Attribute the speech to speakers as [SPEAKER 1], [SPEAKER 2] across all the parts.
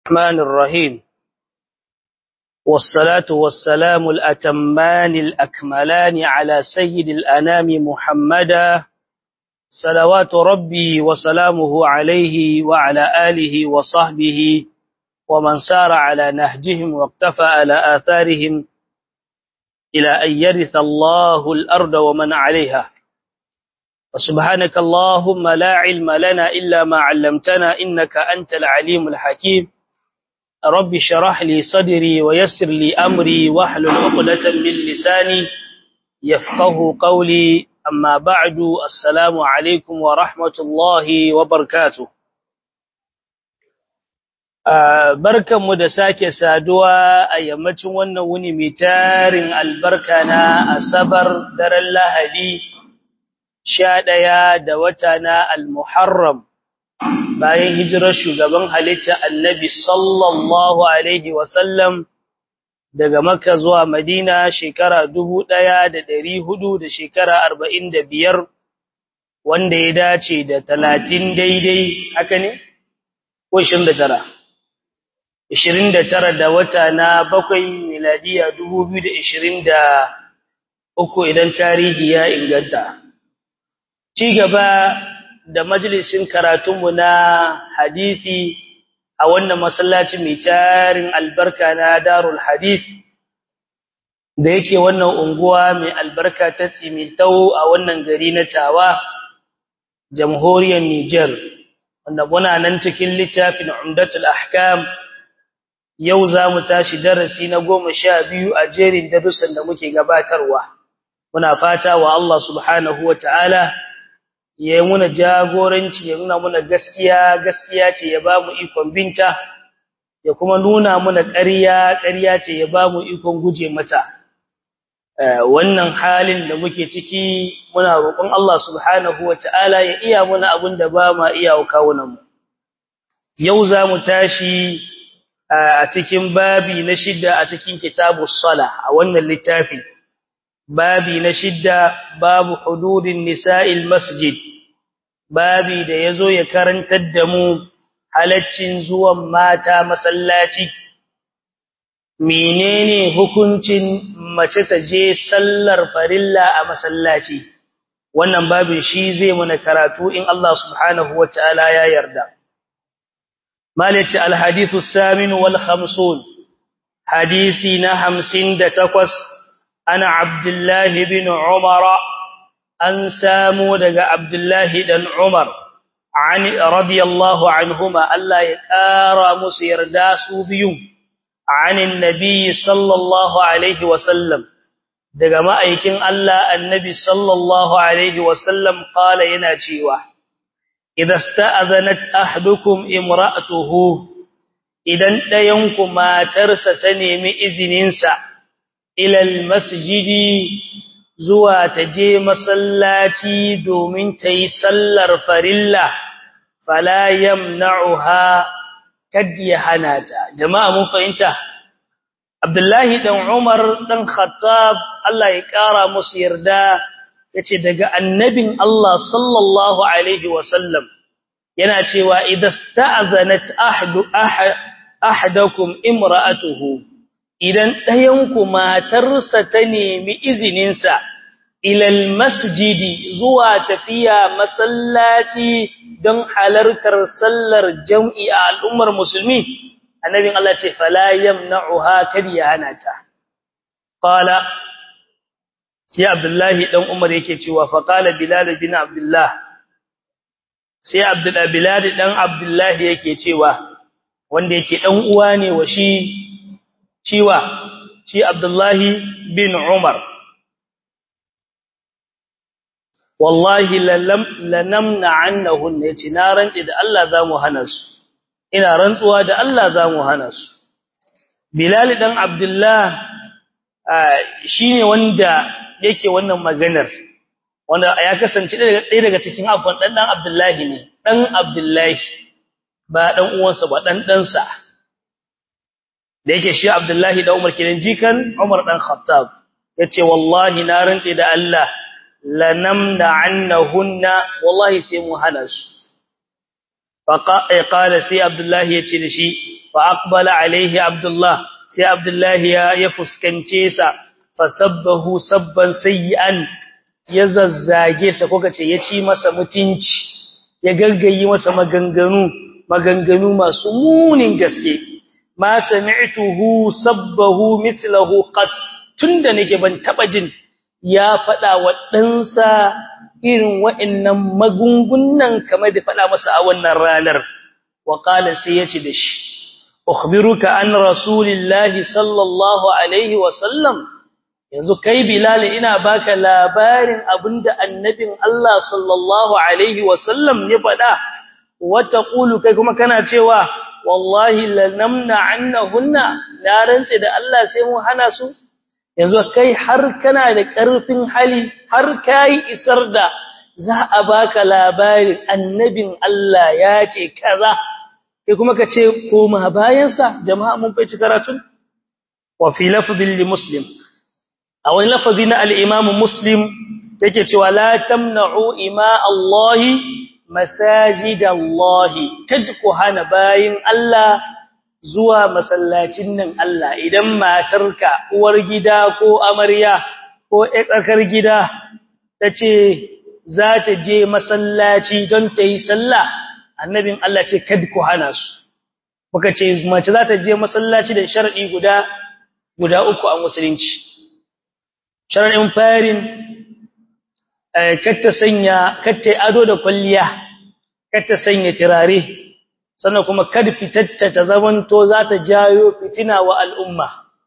[SPEAKER 1] الرحمن الرحيم والصلاة والسلام الأتمان الأكملان على سيد الأنام محمدا صلوات ربي وسلامه عليه وعلى آله وصحبه ومن سار على نهجهم واقتفى على آثارهم إلى أن يرث الله الأرض ومن عليها وسبحانك اللهم لا علم لنا إلا ما علمتنا إنك أنت العليم الحكيم رب شرح لي صدري ويسر لي أمري واحلل عقدة من لساني يفقه قولي أما بعد السلام عليكم ورحمة الله وبركاته barkanmu da sake saduwa a yammacin wannan wuni mai tarin albarka na asabar daren lahadi sha ɗaya da wata na al-muharram bayan hijirar shugaban halitta annabi sallallahu alaihi wasallam daga makka zuwa madina shekara dubu ɗaya da ɗari hudu da shekara arba'in da biyar wanda ya dace da talatin daidai haka ne ko ishirin da tara ishirin da tara da wata na bakwai miladiya dubu biyu da ishirin da uku idan tarihi ya inganta ci gaba da majalisin karatunmu na hadisi a wannan masallaci mai tarin albarka na darul hadith da yake wannan unguwa mai albarka ta tsimitau a wannan gari na tawa jamhuriyar Niger wanda muna nan cikin littafin Umdatul Ahkam yau za mu tashi darasi na goma sha biyu a jerin darussan da muke gabatarwa muna fata wa Allah subhanahu wa ta'ala ya yi muna jagoranci ya nuna muna gaskiya gaskiya ce ya ba mu ikon binta ya kuma nuna muna ƙarya ƙarya ce ya ba mu ikon guje mata wannan halin da muke ciki muna roƙon Allah subhanahu wata'ala ya iya muna abin da ba ma iya kawunan mu yau za mu tashi a cikin babi na shidda a cikin kitabus sala a wannan littafi babi na shidda babu hududin nisa'il masjid babi da yazo ya karantar da mu halaccin zuwan mata masallaci menene hukuncin mace ta je sallar farilla a masallaci wannan babin shi zai muna karatu in Allah subhanahu wataala ya yarda malati alhadithu samin wal khamsun hadisi na 58 ana abdullahi bin umara an samu daga abdullahi dan umar an radiyallahu anhuma Allah ya kara musu yarda su biyu an annabi sallallahu alaihi wasallam daga ma'aikin Allah annabi sallallahu alaihi wasallam qala yana cewa idza sta'azanat ahdukum imra'atuhu idan dayanku matarsa ta nemi izininsa ilal masjidi zuwa ta je masallaci domin ta yi sallar farilla fala yamna'uha kad ya hana ta jama'a mun fahimta Abdullahi dan Umar dan Khattab Allah ya kara musu yarda yace daga annabin Allah sallallahu alaihi wasallam yana cewa idasta'zanat ahdu ahadakum imra'atuhu idan ɗayanku matarsa ta nemi izininsa ilal masjidi zuwa tafiya masallaci don halartar sallar jam'i a al'ummar musulmi annabin Allah ce fala yamna'uha kadiya hana ta qala sai abdullahi dan umar yake cewa fa qala bilal bin abdullah sai abdullah bilal dan abdullah yake cewa wanda yake dan uwa ne wa shi ciwa shi Abdullahi bin Umar wallahi lanamna annahun yace na rantsi da Allah zamu hana su ina rantsuwa da Allah zamu hana su Bilal dan Abdullah shine wanda yake wannan maganar wanda ya kasance ɗaya daga cikin afwan dan dan Abdullahi ne dan Abdullahi ba dan uwansa ba dan ɗansa da yake shi Abdullahi da Umar kenan jikan Umar dan Khattab yace wallahi na rantse da Allah lanamna annahunna wallahi sai mu hana su fa qala sai Abdullahi yace da shi fa aqbala alaihi abdullah sai abdullahi ya ya fuskance sa fasabbahu sabban sayyi'an ya zazzage sa ko kace ya ci masa mutunci ya gargayi masa maganganu maganganu masu munin gaske ma sami'tuhu sabbahu mithlahu qad tunda nake ban taba jin ya fada wa ɗansa irin wa'annan magungunan kamar da fada masa a wannan ranar wa qala sai yace da shi ukhbiruka an rasulillahi sallallahu alaihi wa sallam yanzu kai bilal ina baka labarin abinda annabin Allah sallallahu alaihi wa sallam ya fada wa taqulu kai kuma kana cewa wallahi lanamna annahunna na rantse da Allah sai mu hana su yanzu kai har kana da ƙarfin hali har kai isar da za a baka labarin annabin Allah ya ce kaza kai kuma ka ce koma bayansa jama'a mun faici karatun wa fi lafdhin li muslim a wani lafazi na al-imam muslim yake cewa la tamna'u ima Allah masajid Allah tadku hana bayin Allah zuwa masallacin nan Allah idan matarka uwar gida ko amarya ko tsakar gida tace za ta je masallaci don ta yi sallah annabin Allah ce kad ku hana su muka ce mace za ta je masallaci da sharadi guda guda uku a musulunci sharadin farin katta sanya katta ado da kwalliya katta sanya tirare sannan kuma kad fitatta ta zamanto za ta jayo fitina wa al'umma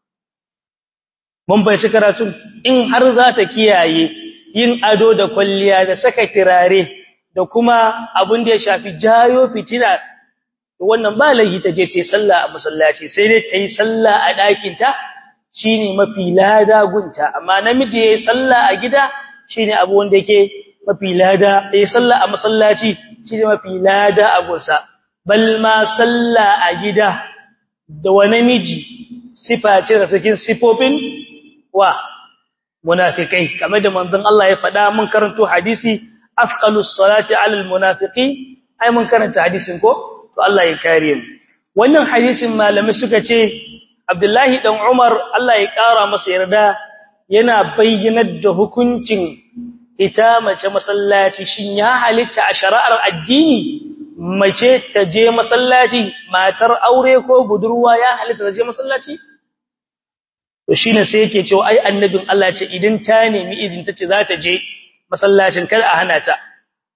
[SPEAKER 1] mun bai karatun in har za ta kiyaye yin ado da kwalliya da saka tirare da kuma abin da ya shafi jayo fitina wannan ba laifi ta je ta yi sallah a masallaci sai dai ta yi sallah a ɗakin ta shine mafi lada gunta amma namiji yayi sallah a gida shine abu wanda yake mafi lada yayi sallah a masallaci shine mafi lada a gunsa bal ma sallah a gida da wa namiji sifa ce da cikin sifofin wa munafikai kamar da manzon Allah ya faɗa mun karanto hadisi afqalus salati alal munafiqin ai mun karanta hadisin ko to Allah ya kare mu wannan hadisin malamai suka ce Abdullahi dan Umar Allah ya kara masa yarda yana bayyanar da hukuncin ita mace masallaci shin ya halitta a shari'ar addini mace ta je masallaci matar aure ko budurwa ya halitta ta je masallaci to shine sai yake cewa ai annabin Allah ce idan ta nemi izin tace za ta je masallacin kada a hana ta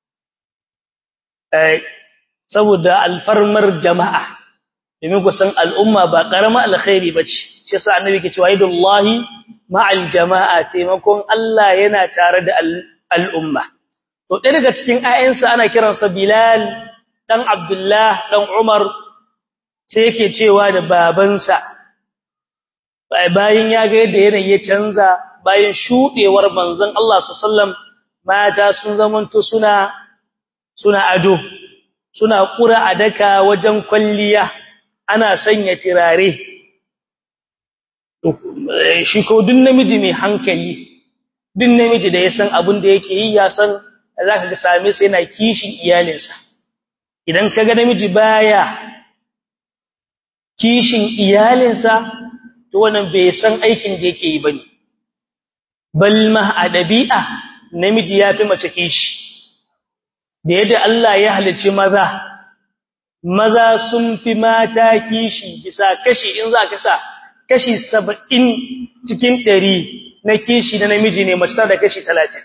[SPEAKER 1] eh saboda alfarmar jama'a domin ku san al'umma ba karama alkhairi bace shi yasa annabi ke cewa idullahi ma'al jama'a taimakon Allah yana tare da al'umma to ɗaya daga cikin ayyansa ana kiransa Bilal dan Abdullah dan Umar sai yake cewa da babansa bayan ya ga yadda yanayi ya canza bayan shudewar manzon Allah sallallahu mata sun zamanto suna suna ado suna kura adaka wajen kwalliya ana sanya tirare shi ko duk namiji mai hankali duk namiji da ya san abin da yake yi ya san zaka ga same sa yana kishin iyalinsa idan kaga namiji baya kishin iyalinsa to wannan bai san aikin da yake yi bane bal ma a dabi'a namiji yafi mace kishi da yadda Allah ya halice maza maza sun fi mata kishi bisa kashi in za ka sa kashi 70 cikin 100 na kishi na namiji ne mace da kashi 30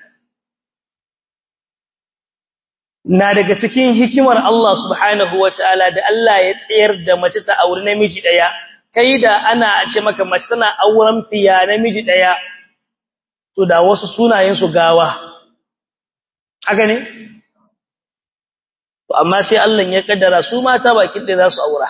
[SPEAKER 1] na daga cikin hikimar Allah subhanahu wataala da Allah ya tsayar da mace ta aure namiji daya kai da ana ce maka mace tana auren fiya namiji daya to da wasu sunayen su gawa haka ne to amma sai Allah ya kaddara su mata bakin da za su aura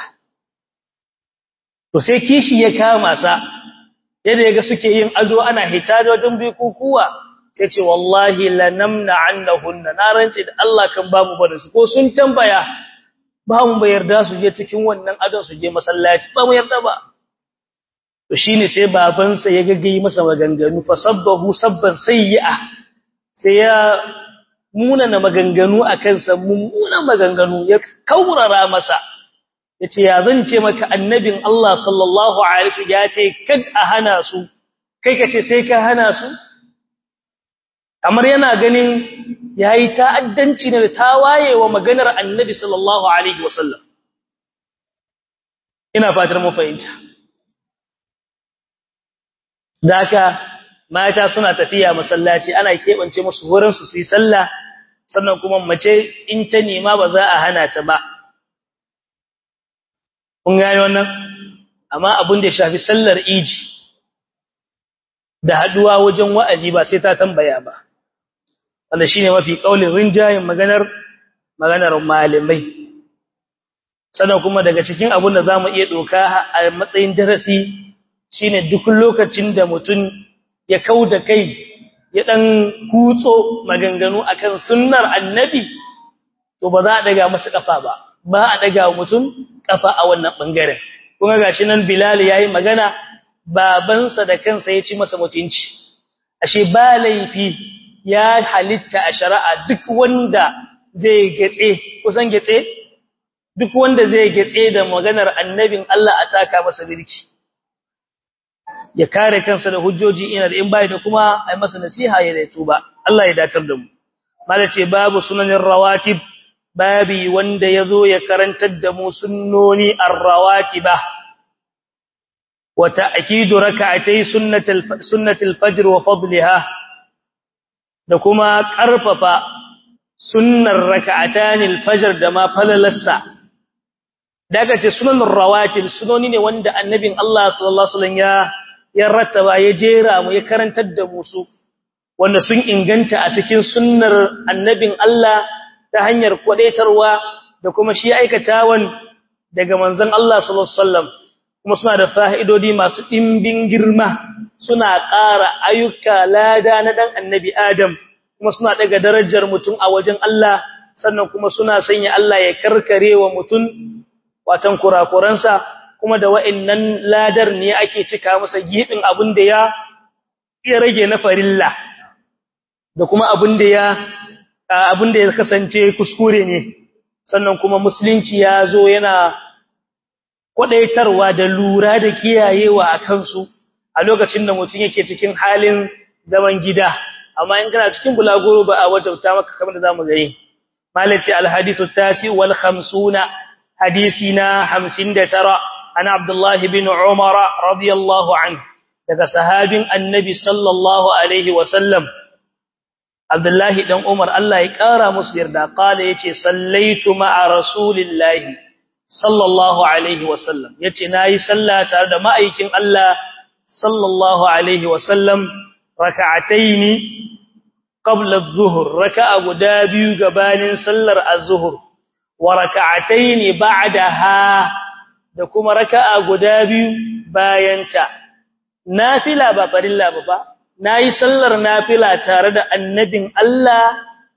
[SPEAKER 1] to sai kishi ya kama sa yadda yaga suke yin ado ana hita da wajen bikukuwa sai ce wallahi lanamna annahunna na rance da Allah kan ba mu bada su ko sun tambaya ba mu bayar da su je cikin wannan adon su je masallaci ba mu yarda ba to shine sai babansa ya gaggayi masa maganganu fa sabbahu sabban sayyi'a sai ya munana maganganu akan sa mummunan maganganu ya kaurara masa yace ya zan ce maka annabin Allah sallallahu alaihi wasallam ya ce kad a hana su kai kace sai ka hana su kamar yana ganin yayi ta'addanci ne da tawayewa maganar annabi sallallahu alaihi wasallam ina fatar mu fahimta daka mata suna tafiya masallaci ana kebance musu wurin su su yi sallah sannan kuma mace in ta nema ba za a hana ta ba kun gane wannan amma abin da ya shafi sallar iji da haduwa wajen wa'azi ba sai ta tambaya ba wanda shine mafi kaulin rinjayin maganar maganar malamai sannan kuma daga cikin abin da zamu iya doka a matsayin darasi shine duk lokacin da mutum ya kauda kai ya dan kutso maganganu akan sunnar annabi to ba za a daga masa kafa ba ba a daga mutum kafa a wannan bangaren kuma gashi nan Bilal yayi magana babansa da kansa ya ci masa mutunci ashe ba laifi ya halitta a shari'a duk wanda zai getse kusan getse duk wanda zai getse da maganar annabin Allah a taka masa birki ya kare kansa da hujjoji ina da in bai da kuma ai masa nasiha ya da tuba Allah ya datar da mu malace babu sunanin rawatib babi wanda yazo ya karantar da mu sunnoni ar-rawatiba wa ta'kidu rak'atay sunnatul sunnatul fajr wa fadliha da kuma karfafa sunnar rak'atanil fajr da ma falalarsa daga ce sunanin rawatib sunoni ne wanda annabin Allah sallallahu alaihi wasallam ya ya rattaba ya jera mu ya karantar da mu su wanda sun inganta a cikin sunnar annabin Allah ta hanyar kwadaitarwa da kuma shi aikatawan daga manzon Allah sallallahu alaihi wasallam kuma suna da fa'idodi masu dimbin girma suna ƙara ayyuka lada na dan annabi Adam kuma suna daga darajar mutum a wajen Allah sannan kuma suna sanya Allah ya karkarewa mutum watan kurakuransa kuma da wa'annan ladar ne ake cika masa gibin abin da ya ya rage na farilla da kuma abin da ya abin da ya kasance kuskure ne sannan kuma musulunci ya zo yana kwadaitarwa da lura da kiyayewa a kansu a lokacin da mutum yake cikin halin zaman gida amma in kana cikin bulaguro ba a wajauta maka kamar da zamu gani malaci alhadithu tasi wal 50 hadisina 59 ana abdullahi bin umar radiyallahu anhu daga sahabin annabi sallallahu alaihi wasallam abdullahi dan umar Allah ya kara musu yarda kala yace sallaitu ma'a rasulillahi sallallahu alaihi wasallam yace nayi sallah tare da ma'aikin Allah sallallahu alaihi wasallam raka'ataini qabla adh-dhuhr raka'a guda biyu gabanin sallar az-zuhr wa raka'ataini ba'daha da kuma raka'a guda biyu bayanta nafila ba farilla ba ba nayi sallar nafila tare da annabin Allah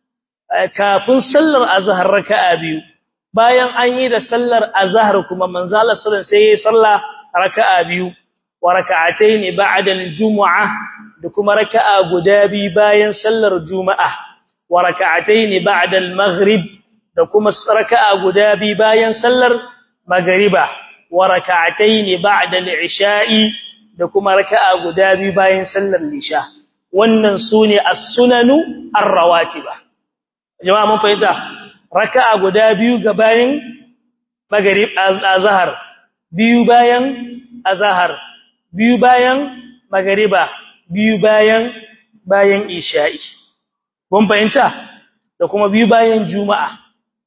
[SPEAKER 1] kafin sallar azhar raka'a biyu bayan an yi da sallar azhar kuma manzo Allah sallallahu alaihi wasallam sai ya salla raka'a biyu wa raka'atayn ba'da al-jum'ah da kuma raka'a guda biyu bayan sallar juma'a wa raka'atayn ba'da al-maghrib da kuma raka'a guda biyu bayan sallar magriba wa raka'atayn ba'da al-isha'i da kuma raka'a guda biyu bayan sallar lisha wannan sune as-sunanu ar-rawatiba jama'a mun fahimta raka'a guda biyu gabanin maghrib azhar biyu bayan azhar biyu bayan magriba biyu bayan bayan isha'i mun fahimta da kuma biyu bayan juma'a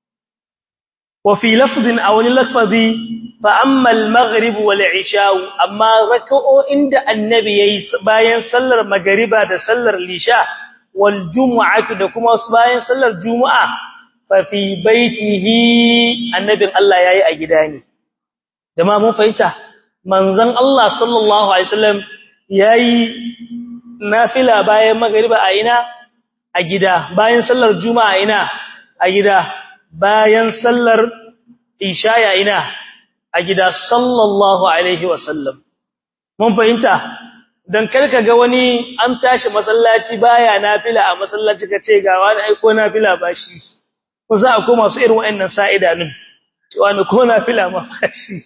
[SPEAKER 1] wa fi lafdin aw lafzi fa amma al-maghrib wal isha amma raka'o'in da annabi yayi bayan sallar magriba da sallar lisha wal jumu'atu da kuma bayan sallar juma'a fa fi baitihi annabin Allah yayi a gida ne jama'a mun fahimta manzon Allah sallallahu alaihi wasallam yayi nafila bayan magriba a ina a gida bayan sallar juma'a ina a gida bayan sallar isha ya ina a gida sallallahu alaihi wasallam mun fahimta dan karka ga wani an tashi masallaci baya nafila a masallaci kace ga wani aiko nafila bashi ko za a koma su irin wayannan sa'idanun cewa ne ko nafila ma shi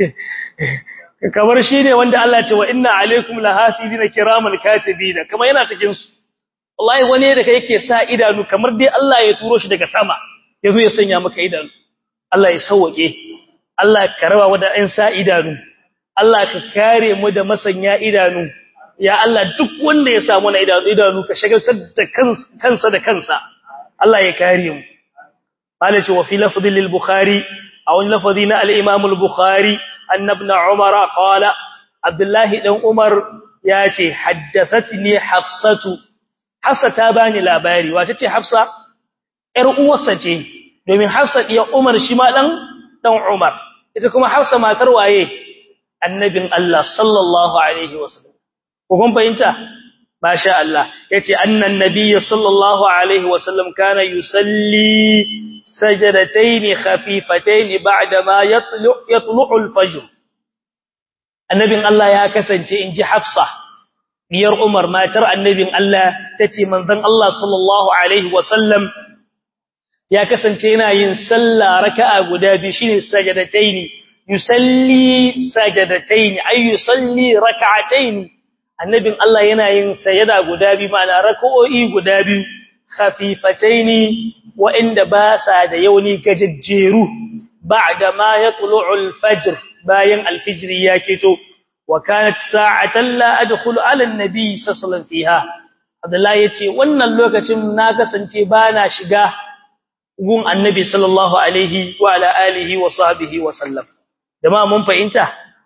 [SPEAKER 1] kamar shi ne wanda Allah ce wa inna alaikum lahafizina kiraman katibina kamar yana cikin su wallahi wani da yake sa idanu kamar dai Allah ya turo shi daga sama yazo ya sanya maka idanu Allah ya sauke Allah ka raba wa da ɗan sa idanu Allah ka kare mu da masanya idanu ya Allah duk wanda ya samu na idanu idanu ka shagaltar da kansa da kansa Allah ya kare mu malaci wa fi lafdhi lil bukhari aw lafdhi na al imam al bukhari anna ibn umar qala abdullah dan umar yace haddathatni hafsatu hafsa ta bani labari wace ce hafsa yar uwarsa ce domin hafsa iya umar shi ma dan dan umar ita kuma hafsa matar waye annabin Allah sallallahu alaihi wasallam ko kun fahimta masha Allah yace annan nabiy sallallahu alaihi wasallam kana yusalli sajadatayn khafifatayn ba'da ma yatlu yatlu'u al-fajr annabin Allah ya kasance inji Hafsa diyar Umar matar annabin Allah tace manzon Allah sallallahu alaihi wasallam ya kasance yana yin sallah raka'a guda biyu shine sajadatayn yusalli sajadatayn ay yusalli rak'atayn annabin Allah yana yin sayada guda biyu ma'ana rak'o'i guda biyu khafifataini wa inda ba sa da yauni gajejjeru ba'da ma yatlu'u al-fajr bayan al-fajr ya keto wa kanat sa'atan la adkhulu 'ala an-nabi sallallahu fiha Abdullah yace wannan lokacin na kasance bana shiga gun annabi sallallahu alaihi wa ala alihi wa sahbihi wa sallam jama'a mun fahimta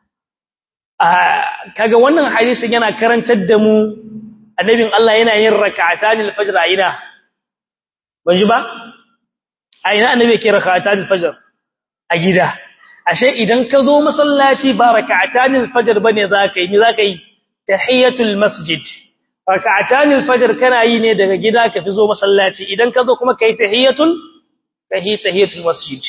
[SPEAKER 1] kaga wannan hadisin yana karantar da mu annabin Allah yana yin rak'atanil fajr a ina ban ji ba a ina annabi yake rak'atanil fajr a gida ashe idan ka zo masallaci ba rak'atanil fajr bane zaka yi me zaka yi tahiyatul masjid rak'atanil fajr kana yi ne daga gida ka fi zo masallaci idan ka zo kuma kai tahiyatul kai tahiyatul masjid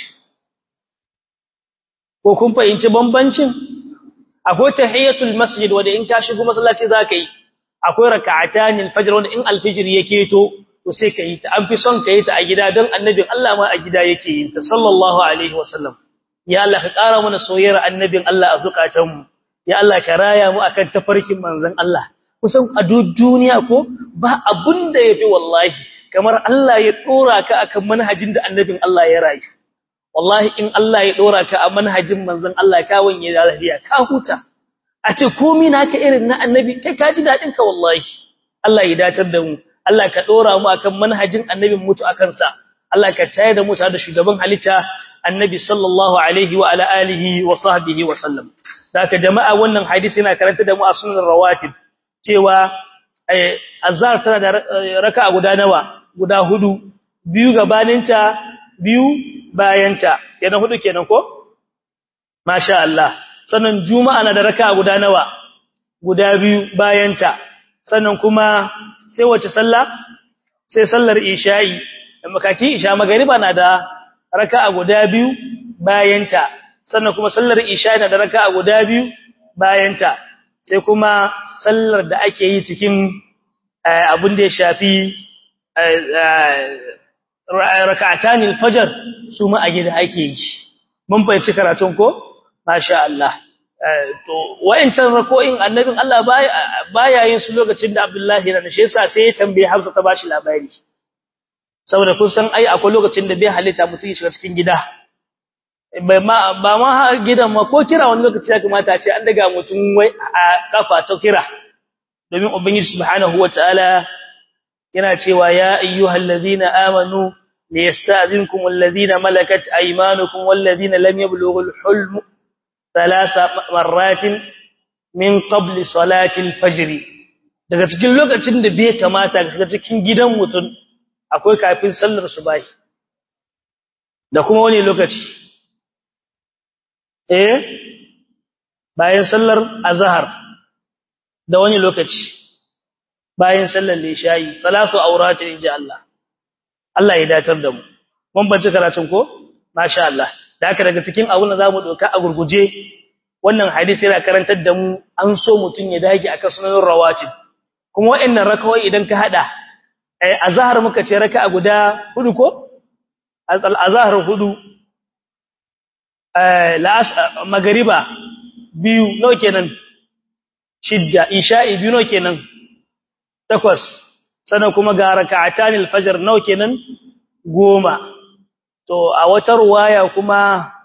[SPEAKER 1] ko kun fahimci bambancin akwai tahiyatul masjid wanda in ka shigo masallaci zaka yi akwai rak'atanil fajr wanda in alfijir yake to to sai ka yi ta an fi son ka yi ta a gida don annabin Allah ma a gida yake yin ta sallallahu alaihi wasallam ya Allah ka ƙara mana soyayyar annabin Allah a zukatanmu ya Allah ka raya mu akan tafarkin manzon Allah kusan a duk duniya ko ba abun da yafi wallahi kamar Allah ya dora ka akan manhajin da annabin Allah ya rayu wallahi in Allah ya dora ka a manhajin manzon Allah ka wanye da lafiya ka huta a ce komai naka irin na annabi kai ka ji dadin ka wallahi Allah ya dacar da mu Allah ka dora mu akan manhajin annabin mutu akan sa Allah ka tayar da mu da shugaban halitta annabi sallallahu alaihi wa ala alihi wa sahbihi wa sallam daga jama'a wannan hadisi yana karanta da mu a sunan rawatib cewa azhar tana da raka'a guda nawa guda hudu biyu gabaninta biyu bayanta kenan hudu kenan ko masha Allah sannan juma'a na da raka'a guda nawa guda biyu bayanta sannan kuma sai wace sallah sai sallar isha'i makaki isha magariba na da raka'a guda biyu bayanta sannan kuma sallar isha'i na da raka'a guda biyu bayanta sai kuma sallar da ake yi cikin abin da ya shafi raka'atanil fajr su ma a gida ake yi mun fahimci karatun ko masha Allah to wayancan rako'in annabin Allah baya yin su lokacin da Abdullahi na shi yasa sai ya tambaye Hafsa ta bashi labari saboda kun san ai akwai lokacin da bai halitta mutum ya shiga cikin gida ba ma ba ma gidan ma ko kira wani lokaci ya kamata a ce an daga mutum wai a kafa ta kira domin ubangiji subhanahu wataala yana cewa ya ayyuhallazina amanu liyasta'zinkum alladhina malakat aymanukum walladhina lam yablughul hulm thalatha marratin min qabl salati al-fajr daga cikin lokacin da bai kamata ka cikin gidan mutum akwai kafin sallar subahi da kuma wani lokaci eh bayan sallar azhar da wani lokaci bayan sallar lishayi salatu auratin inji Allah Allah ya datar da mu mun bace karatun ko masha Allah da haka daga cikin abun da zamu doka a gurguje wannan hadisi yana karantar da mu an so mutun ya dage akan sunan rawatib kuma wa'annan rakawai idan ka hada eh azhar muka ce raka'a guda hudu ko azhar hudu eh magariba biyu nawa kenan shidda isha'i biyu nawa kenan takwas sannan kuma ga raka'atan al-fajr nawa kenan goma to a wata ruwaya kuma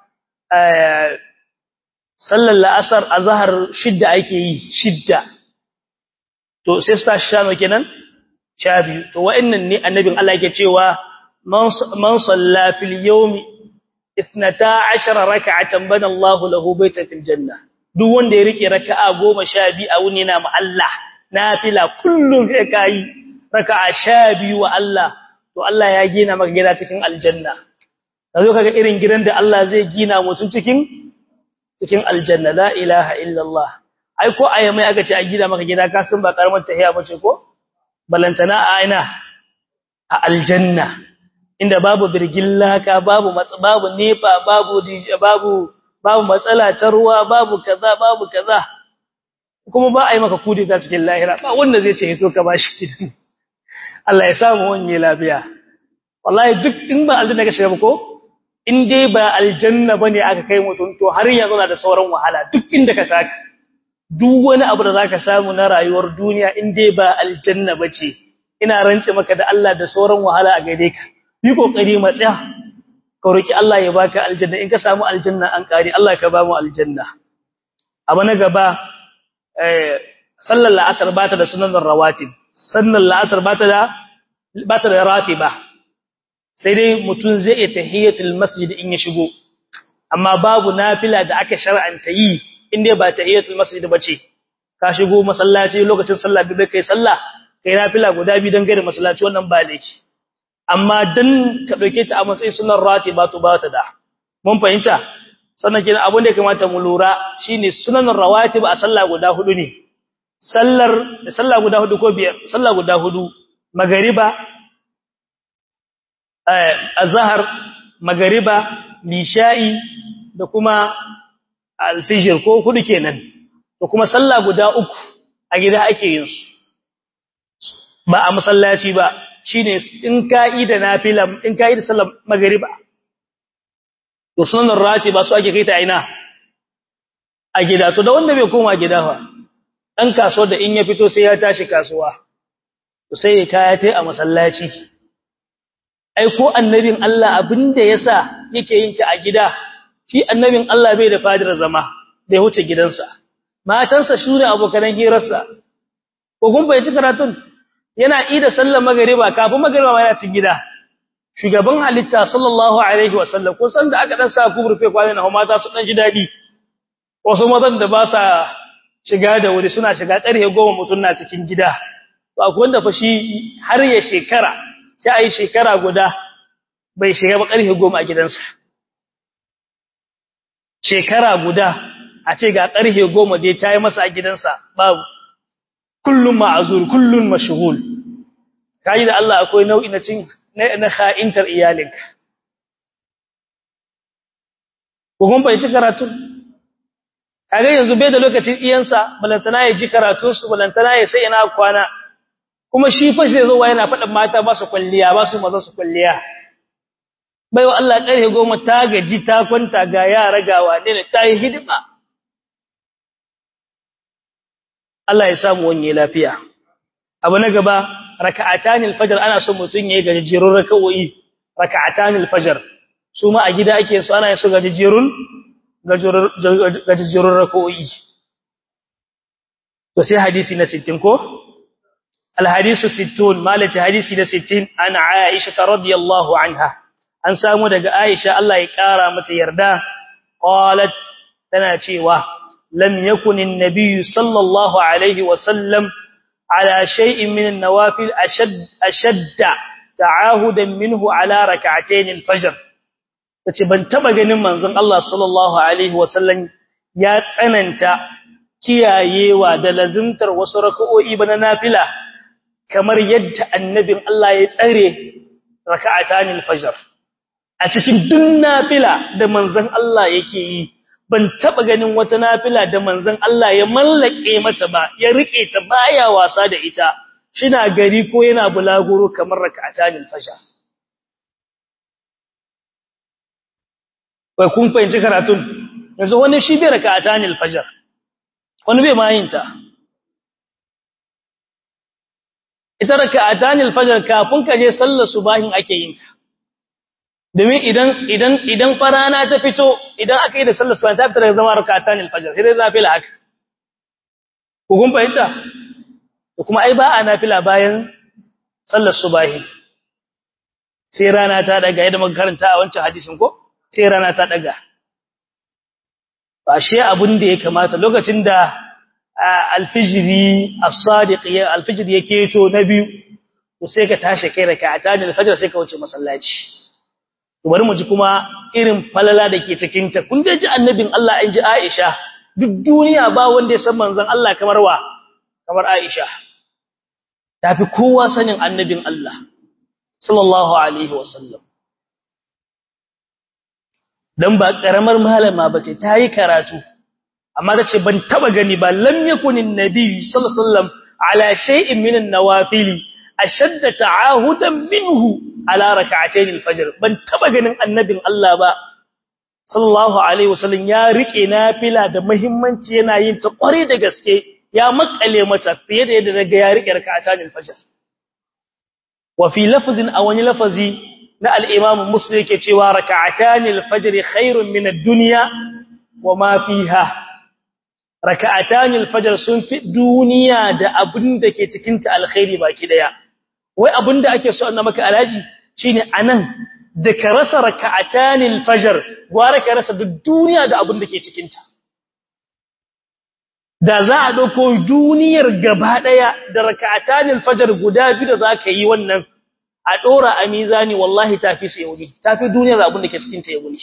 [SPEAKER 1] sallar la'asar azhar shidda ake yi shidda to sai su tashi sha kenan sha biyu to wa'annan ne annabin Allah yake cewa man salla fil yawmi 12 rak'atan bana Allahu lahu baytan fil janna duk wanda ya rike raka'a 12 a wuni na ma Allah nafila kullum sai kai raka'a 12 wa Allah to Allah ya gina maka gida cikin aljanna kazo kaga irin gidan da Allah zai gina mutum cikin cikin aljanna la ilaha illallah ai ko ayi mai aka ce a gida maka gida ka san ba karamar tahiya bace ko balantana a aina a aljanna inda babu birgillaka babu babu nefa babu babu babu matsala ta ruwa babu kaza babu kaza kuma ba a yi maka kudi ta cikin lahira ba wanda zai ce hito ka bashi gidan Allah ya samu wanye lafiya wallahi duk in ba aljanna ka shiga ko in dai ba aljanna bane aka kai mutum to har yanzu na da sauran wahala duk inda ka saka duk wani abu da zaka samu na rayuwar duniya in dai ba aljanna bace ina rance maka da Allah da sauran wahala a gaide ka yi kokari matsaya ka roki Allah ya baka aljanna in ka samu aljanna an kare Allah ka ba mu aljanna abu na gaba eh sallar la'asar bata da sunan rawatib sallar la'asar bata da bata da ratiba sai dai mutum zai iya tahiyatul masjid in ya shigo amma babu nafila da aka shar'anta yi in dai ba tahiyatul masjid bace ka shigo masallaci lokacin sallah bi kai sallah kai nafila guda biyu dan gare masallaci wannan ba laifi amma dan ka dauke ta a matsayin sunan ratiba to ba ta da mun fahimta sannan kina abin da ya kamata mu lura shine sunan rawatib a sallah guda hudu ne sallar sallah guda hudu ko biyar sallah guda hudu magariba azhar magariba lisha'i da kuma alfijir ko hudu kenan da kuma sallah guda uku a gida ake yin su ba a masallaci ba shine in ka'ida nafila in ka'ida sallar magariba to sunan rati ba su ake kai ta aina a gida to da wanda bai koma gida fa dan kasuwa da in ya fito sai ya tashi kasuwa to sai ya kaya tai a masallaci ai ko annabin Allah abinda yasa yake yin ta a gida shi annabin Allah bai da fadar zama da ya huce gidansa matansa shure abokan hirarsa ko kun bai ci karatun yana ida sallar magariba kafin magariba ma yana cikin gida shugaban halitta sallallahu alaihi wasallam ko san da aka dan sa ku rufe kwanan na mata su dan ji dadi wasu mazan da ba sa shiga da wuri suna shiga ƙarfe goma mutum na cikin gida to akwai wanda fa shi har ya shekara sai a yi shekara guda bai shiga ba ƙarfe goma a gidansa shekara guda a ce ga ƙarfe goma dai ta yi masa a gidansa babu kullum ma'azur kullum mashghul kai da Allah akwai nau'i na cin na kha'intar iyalinka ko kun bai ci karatu kage yanzu bai da lokacin iyansa balantana ya ji karatun su balantana ya sai ina kwana kuma shi fa sai zo yana faɗin mata ba su kulliya ba su maza su kulliya bai wa Allah ƙarfe goma ta gaji ta kwanta ga yara gawa ne ta yi hidima Allah ya samu wanye lafiya abu na gaba raka'atanil fajr ana so mutun yayi gajjerun raka'o'i raka'atanil fajr su ma a gida ake so ana so gajjerun gajjerun raka'o'i to sai hadisi na 60 ko al hadisu 60 malaci hadisi na 60 an aisha radhiyallahu anha an samu daga aisha Allah ya kara mata yarda qalat tana cewa lam yakun an-nabiy sallallahu alaihi wa sallam على شيء من النوافل أشد, أشد تعاهدا منه على ركعتين الفجر tace ban taba ganin manzon Allah sallallahu alaihi wasallam ya tsananta kiyayewa da lazimtar wasu rak'o'i bana nafila kamar yadda annabin Allah ya tsare rak'atan al-fajr a cikin duk nafila da manzon Allah yake yi ban taba ganin wata nafila da manzon Allah ya mallake mata ba ya rike ta baya wasa da ita shina gari ko yana bulaguro kamar rak'atanil fajr kai kun fahimci karatun yanzu wani shi bai raka'atan al-fajr wani bai ma yin ta ita raka'atan al-fajr kafin ka je sallar subahin ake yin ta domin idan idan idan farana ta fito idan aka yi da sallar subahin ta fita daga zama raka'atan al-fajr sai dai nafila haka ku kun fahimta to kuma ai ba a nafila bayan sallar subahi sai rana ta daga yadda muka karanta a wancan hadisin ko sai rana ta daga ashe abun da ya kamata lokacin da alfijiri as-sadiq ya alfijiri yake to na biyu to sai ka tashi kai raka'ata da alfajr sai ka wuce masallaci to bari mu ji kuma irin falala da ke cikin ta kun ji annabin Allah an ji Aisha duk duniya ba wanda ya san manzon Allah kamar wa kamar Aisha tafi kowa sanin annabin Allah sallallahu alaihi wasallam dan ba karamar malama bace tayi karatu amma tace ban taba gani ba lam yakunin nabi sallallahu alaihi wasallam ala shay'in min an-nawafil ashadda ta'ahudan minhu ala rak'atayn al-fajr ban taba ganin annabin Allah ba sallallahu alaihi wasallam ya rike nafila da muhimmanci yana yin ta kware da gaske ya makale mata fiye da yadda daga ya rike rak'atayn al-fajr wa fi lafzin aw wani lafazi na al-imam muslim yake cewa rak'atayn al-fajr khairun min ad-dunya wa ma fiha rak'atayn al-fajr sun fi duniya da abin da ke cikin ta alkhairi baki daya wai abin da ake so annaba maka alaji shine anan da ka rasa rak'atayn al-fajr gwara ka rasa duk duniya da abin da ke cikin ta da za a dauko duniyar gaba daya da rak'atan al-fajr guda biyu da zaka yi wannan a dora a mizani wallahi tafi sai wuni tafi duniyar abin da ke cikin ta ya wuni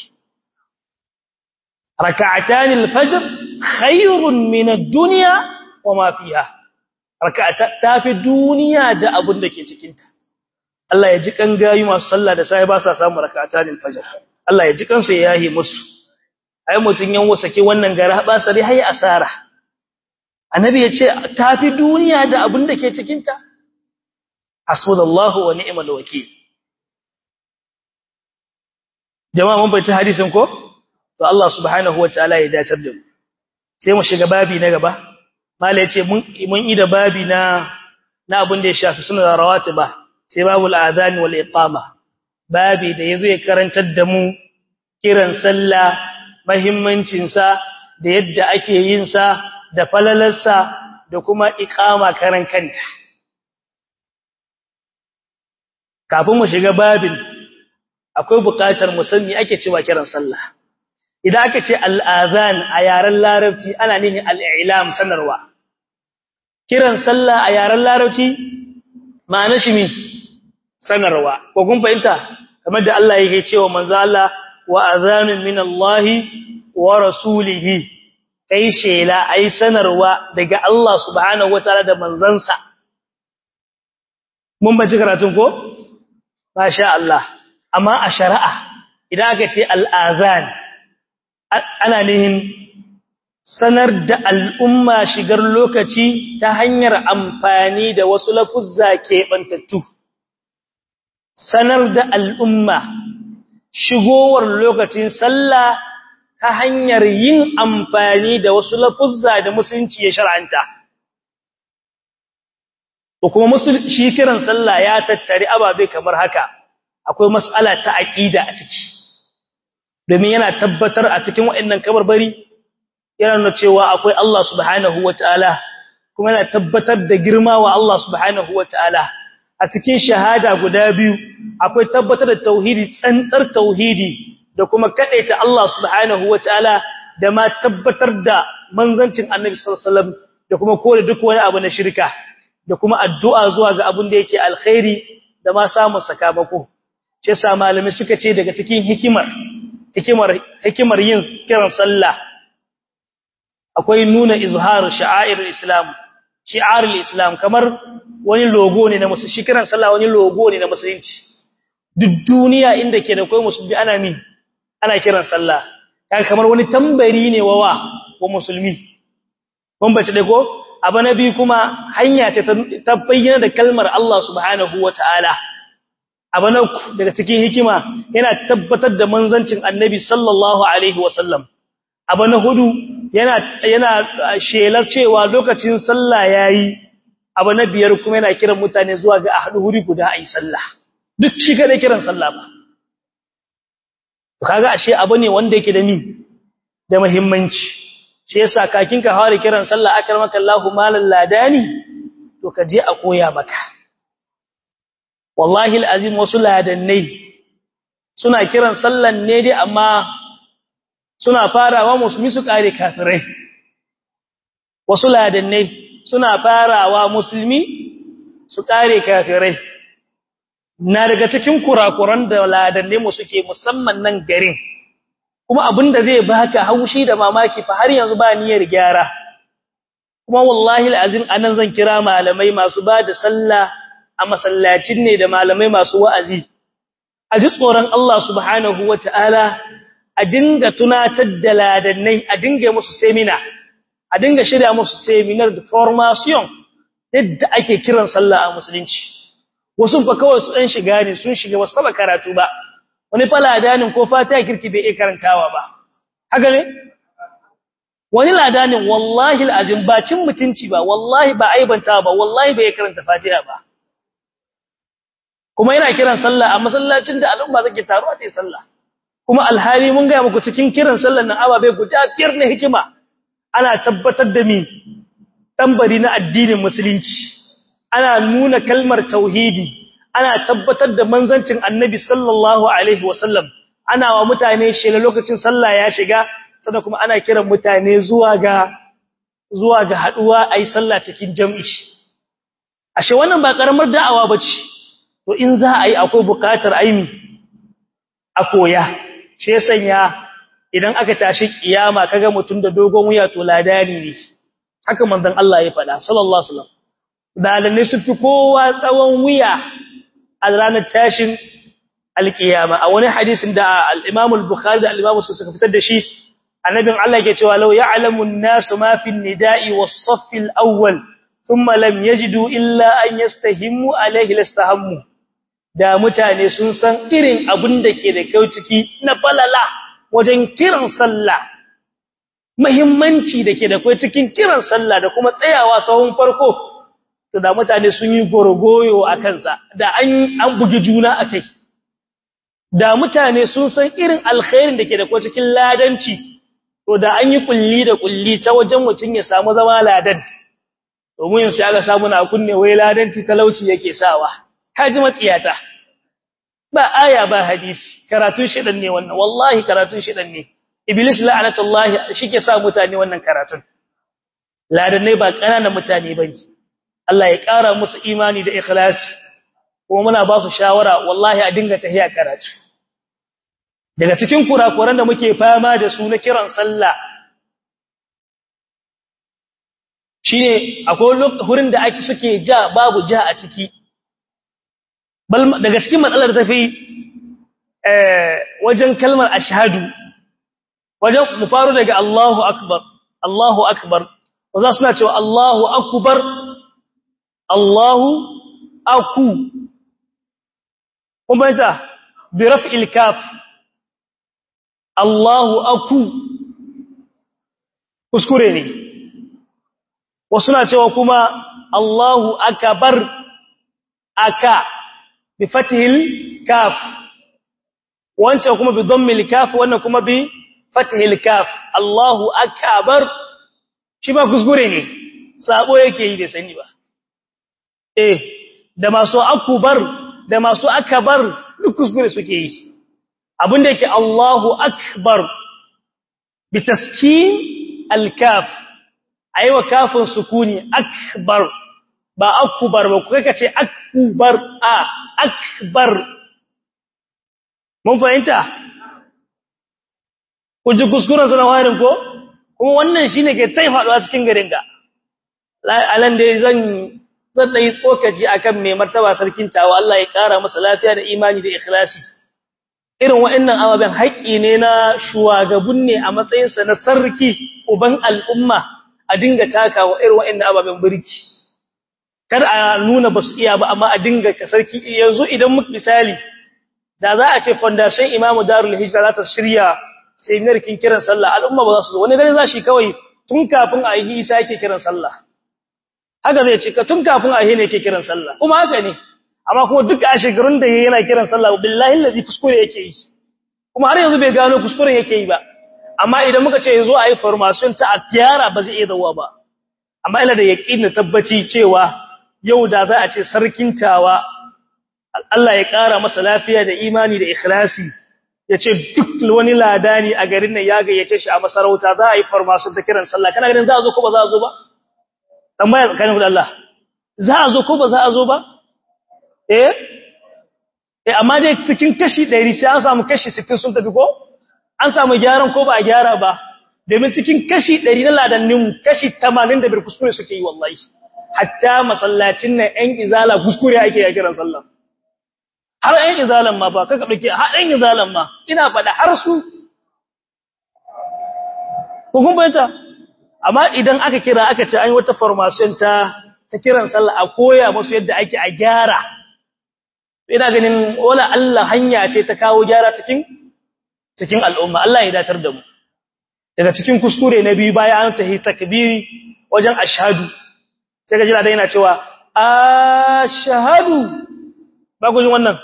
[SPEAKER 1] rak'atan al-fajr khairun min ad-dunya wa ma fiha rak'ata tafi duniya da abin da ke cikin ta Allah ya ji kan gayi masu sallah da sai ba sa samu rak'atan al-fajr Allah ya ji kansu ya yahi musu ai mutun yan wasake wannan gara ba sare hai asara annabi ya ce tafi duniya da abin da ke cikinta hasbunallahu wa ni'mal wakeel jama'a mun bayyana hadisin ko to Allah subhanahu wataala ya dace da mu sai mu shiga babi na gaba mala yace mun mun ida babi na na abin da ya shafi sunan rawatiba sai babul adhan wal iqama babi da yazo ya karantar da mu kiran sallah muhimmancin sa da yadda ake yin sa da falalarsa da kuma iqama karan kanta kafin mu shiga babin akwai buƙatar mu sani ake cewa kiran sallah idan aka ce al-azan a yaren larabci ana nihin al-i'lam sanarwa kiran sallah a yaren larabci ma'ana shi min sanarwa ko kun fahimta kamar da Allah yake cewa manzo Allah wa azanun min Allah wa rasulihi kai shela ai sanarwa daga Allah subhanahu wataala da manzansa mun bace karatun ko masha Allah amma a shari'a idan aka ce al'azan ana nihin sanar da al'umma shigar lokaci ta hanyar amfani da wasu lafuzza keɓantattu sanar da al'umma shigowar lokacin sallah ta hanyar yin amfani da wasu lafuzza da musulunci ya shar'anta. To kuma shi kiran sallah ya tattari ababe kamar haka, akwai mas'ala ta aƙida a ciki. Domin yana tabbatar a cikin waɗannan kabarbari, yana nuna cewa akwai Allah subhanahu wa ta'ala, kuma yana tabbatar da girma wa Allah subhanahu wa ta'ala. A cikin shahada guda biyu, akwai tabbatar da tauhidi, tsantsar tauhidi, da kuma kadaita Allah subhanahu wataala da ma tabbatar da manzancin Annabi sallallahu alaihi wasallam da kuma kore duk wani abu na shirka da kuma addu'a zuwa ga abin da yake alkhairi da ma samun sakamako ce sa malami suka ce daga cikin hikimar hikimar hikimar yin kiran sallah akwai nuna izharu sha'airul islam shi'arul islam kamar wani logo ne na musulunci kiran sallah wani logo ne na musulunci duk duniya inda ke da kai musulmi ana mi ana kiran sallah kaga kamar wani tambari ne wawa wa musulmi kun bace dai ko abu nabi kuma hanya ce ta bayyana da kalmar Allah subhanahu wataala abu na daga cikin hikima yana tabbatar da manzancin annabi sallallahu alaihi wasallam abu na hudu yana yana shelar cewa lokacin sallah yayi abu na biyar kuma yana kiran mutane zuwa ga ahadu huri guda ayi sallah duk shi kada kiran sallah ba kaga ashe abu ne wanda yake da ni da muhimmanci shi yasa kakin ka fara kiran sallah akramaka Allahu malal ladani to ka je a koya maka wallahi alazim wasu ladannai suna kiran sallan ne dai amma suna farawa musulmi su kare kafirai wasu ladannai suna farawa musulmi su kare kafirai na daga cikin kurakuran da ladannai mu suke musamman nan garin kuma abinda zai baka haushi da mamaki fa har yanzu ba niyyar gyara kuma wallahi alazim anan zan kira malamai masu ba da sallah a masallacin ne da malamai masu wa'azi a ji tsoron Allah subhanahu wataala a dinga tunatar da ladannai a dinga musu seminar a dinga shirya musu seminar da formation yadda ake kiran sallah a musulunci wasu fa kawai su dan shiga ne sun shiga wasu taba karatu ba wani fa ladanin ko fata kirki bai iya karantawa ba haka ne wani ladanin wallahi alazim ba cin mutunci ba wallahi ba aibanta ba wallahi bai karanta fatiha ba kuma yana kiran sallah a masallacin da al'umma take taruwa ta sallah kuma alhali mun ga muku cikin kiran sallar nan ababe guda biyar na hikima ana tabbatar da mi tambari na addinin musulunci ana nuna kalmar tauhidi ana tabbatar da manzancin annabi sallallahu alaihi wasallam ana wa mutane shela lokacin sallah ya shiga sannan kuma ana kiran mutane zuwa ga zuwa ga haduwa ayi sallah cikin jami'i ashe wannan ba karamar da'awa bace to in za a yi akwai bukatar aimi a koya shi ya sanya idan aka tashi kiyama kaga mutum da dogon wuya to ladani ne haka manzon Allah ya faɗa sallallahu alaihi wasallam dalanne su fi kowa tsawon wuya a ranar tashin alkiyama a wani hadisin da al-Imam al-Bukhari da al-Imam Muslim suka fitar da shi annabin Allah yake cewa law ya'lamu an-nasu ma fi an-nida'i was-saff al-awwal thumma lam yajidu illa an yastahimu alayhi lastahammu da mutane sun san irin abin da ke da kyau ciki na falala wajen kiran sallah muhimmanci da ke da kai cikin kiran sallah da kuma tsayawa sahun farko to da mutane sun yi gorogoyo a kansa da an an bugi juna a kai da mutane sun san irin alkhairin da ke da kai cikin ladanci to da an yi kulli da kulli ta wajen mutun ya samu zama ladan domin yanzu aka samu na kunne wai ladanci talauci yake sawa kaji matsiyata ba aya ba hadisi karatun shidan ne wannan wallahi karatun shidan ne iblis la'anatullahi shike sa mutane wannan karatun ladanai ba kananan mutane bane Allah ya ƙara musu imani da ikhlasi kuma muna ba su shawara wallahi a dinga tahiya karatu daga cikin kurakuran da muke fama da su na kiran sallah shine akwai hurin da ake suke ja babu ja a ciki daga cikin matsalar tafi wajen kalmar ashhadu wajen mu faru daga Allahu akbar Allahu akbar waza suna cewa Allahu akbar Allahu aku kuma ta bi raf'il kaf Allahu aku kuskure ne wasu na cewa kuma Allahu akbar aka bi fathil kaf wancan kuma bi dhammil kaf wannan kuma bi fathil kaf Allahu akbar shi ba kuskure ne sabo yake yi da sani ba eh da masu akbar da masu akbar duk kuskure suke yi abinda yake Allahu akbar bi taskin al kaf aiwa kafin sukuni akbar ba akbar ba kuka kace akbar a akbar mun fahimta ku ji kuskuren sunan warin ko kuma wannan shine ke tai faduwa cikin garin ga alan dai zan zan dai tsokaci akan mai martaba sarkin tawa Allah ya kara masa lafiya da imani da ikhlasi irin wa'annan ababen haƙƙi ne na shuwagabun ne a matsayinsa na sarki uban al'umma a dinga takawa irin wa'annan ababen birki kar a nuna basu iya ba amma a dinga ka sarki yanzu idan muka misali da za a ce foundation imamu darul hijra za ta shirya seminar kin kiran sallah al'umma ba za su zo wani gari za shi kawai tun kafin a yi isa yake kiran sallah haka zai ce tun kafin a yi ne yake kiran sallah kuma haka ne amma kuma duk a shekarun da yana kiran sallah billahi allazi kuskure yake yi kuma har yanzu bai gano kuskuren yake yi ba amma idan muka ce yazo a yi formation ta a gyara ba zai iya dawowa ba amma ina da yaqinin tabbaci cewa yau da za a ce sarkin tawa Allah ya ƙara masa lafiya da imani da ikhlasi ya ce duk wani ladani a garin nan ya gayyace shi a masarauta za a yi farmasun ta kiran sallah kana ganin za a zo ko ba za a zo ba tambaya tsakanin da Allah za a zo ko ba za a zo ba eh eh amma dai cikin kashi 100 sai an samu kashi 60 sun tafi ko an samu gyaran ko ba a gyara ba domin cikin kashi 100 na ladannin kashi 85 kuskure suke yi wallahi hatta masallacin nan ɗan izala kuskure ake ya kiran sallah har ɗan izalan ma ba kaka ɗauke har ɗan izalan ma ina faɗa har su hukun bayanta amma idan aka kira aka ce an yi wata formation ta ta kiran sallah a koya musu yadda ake a gyara ina ganin wala Allah hanya ce ta kawo gyara cikin cikin al'umma Allah ya datar da mu daga cikin kuskure na biyu bayan an tahi takbiri wajen ashhadu sai ka jira da yana cewa ashhadu ba ku jin wannan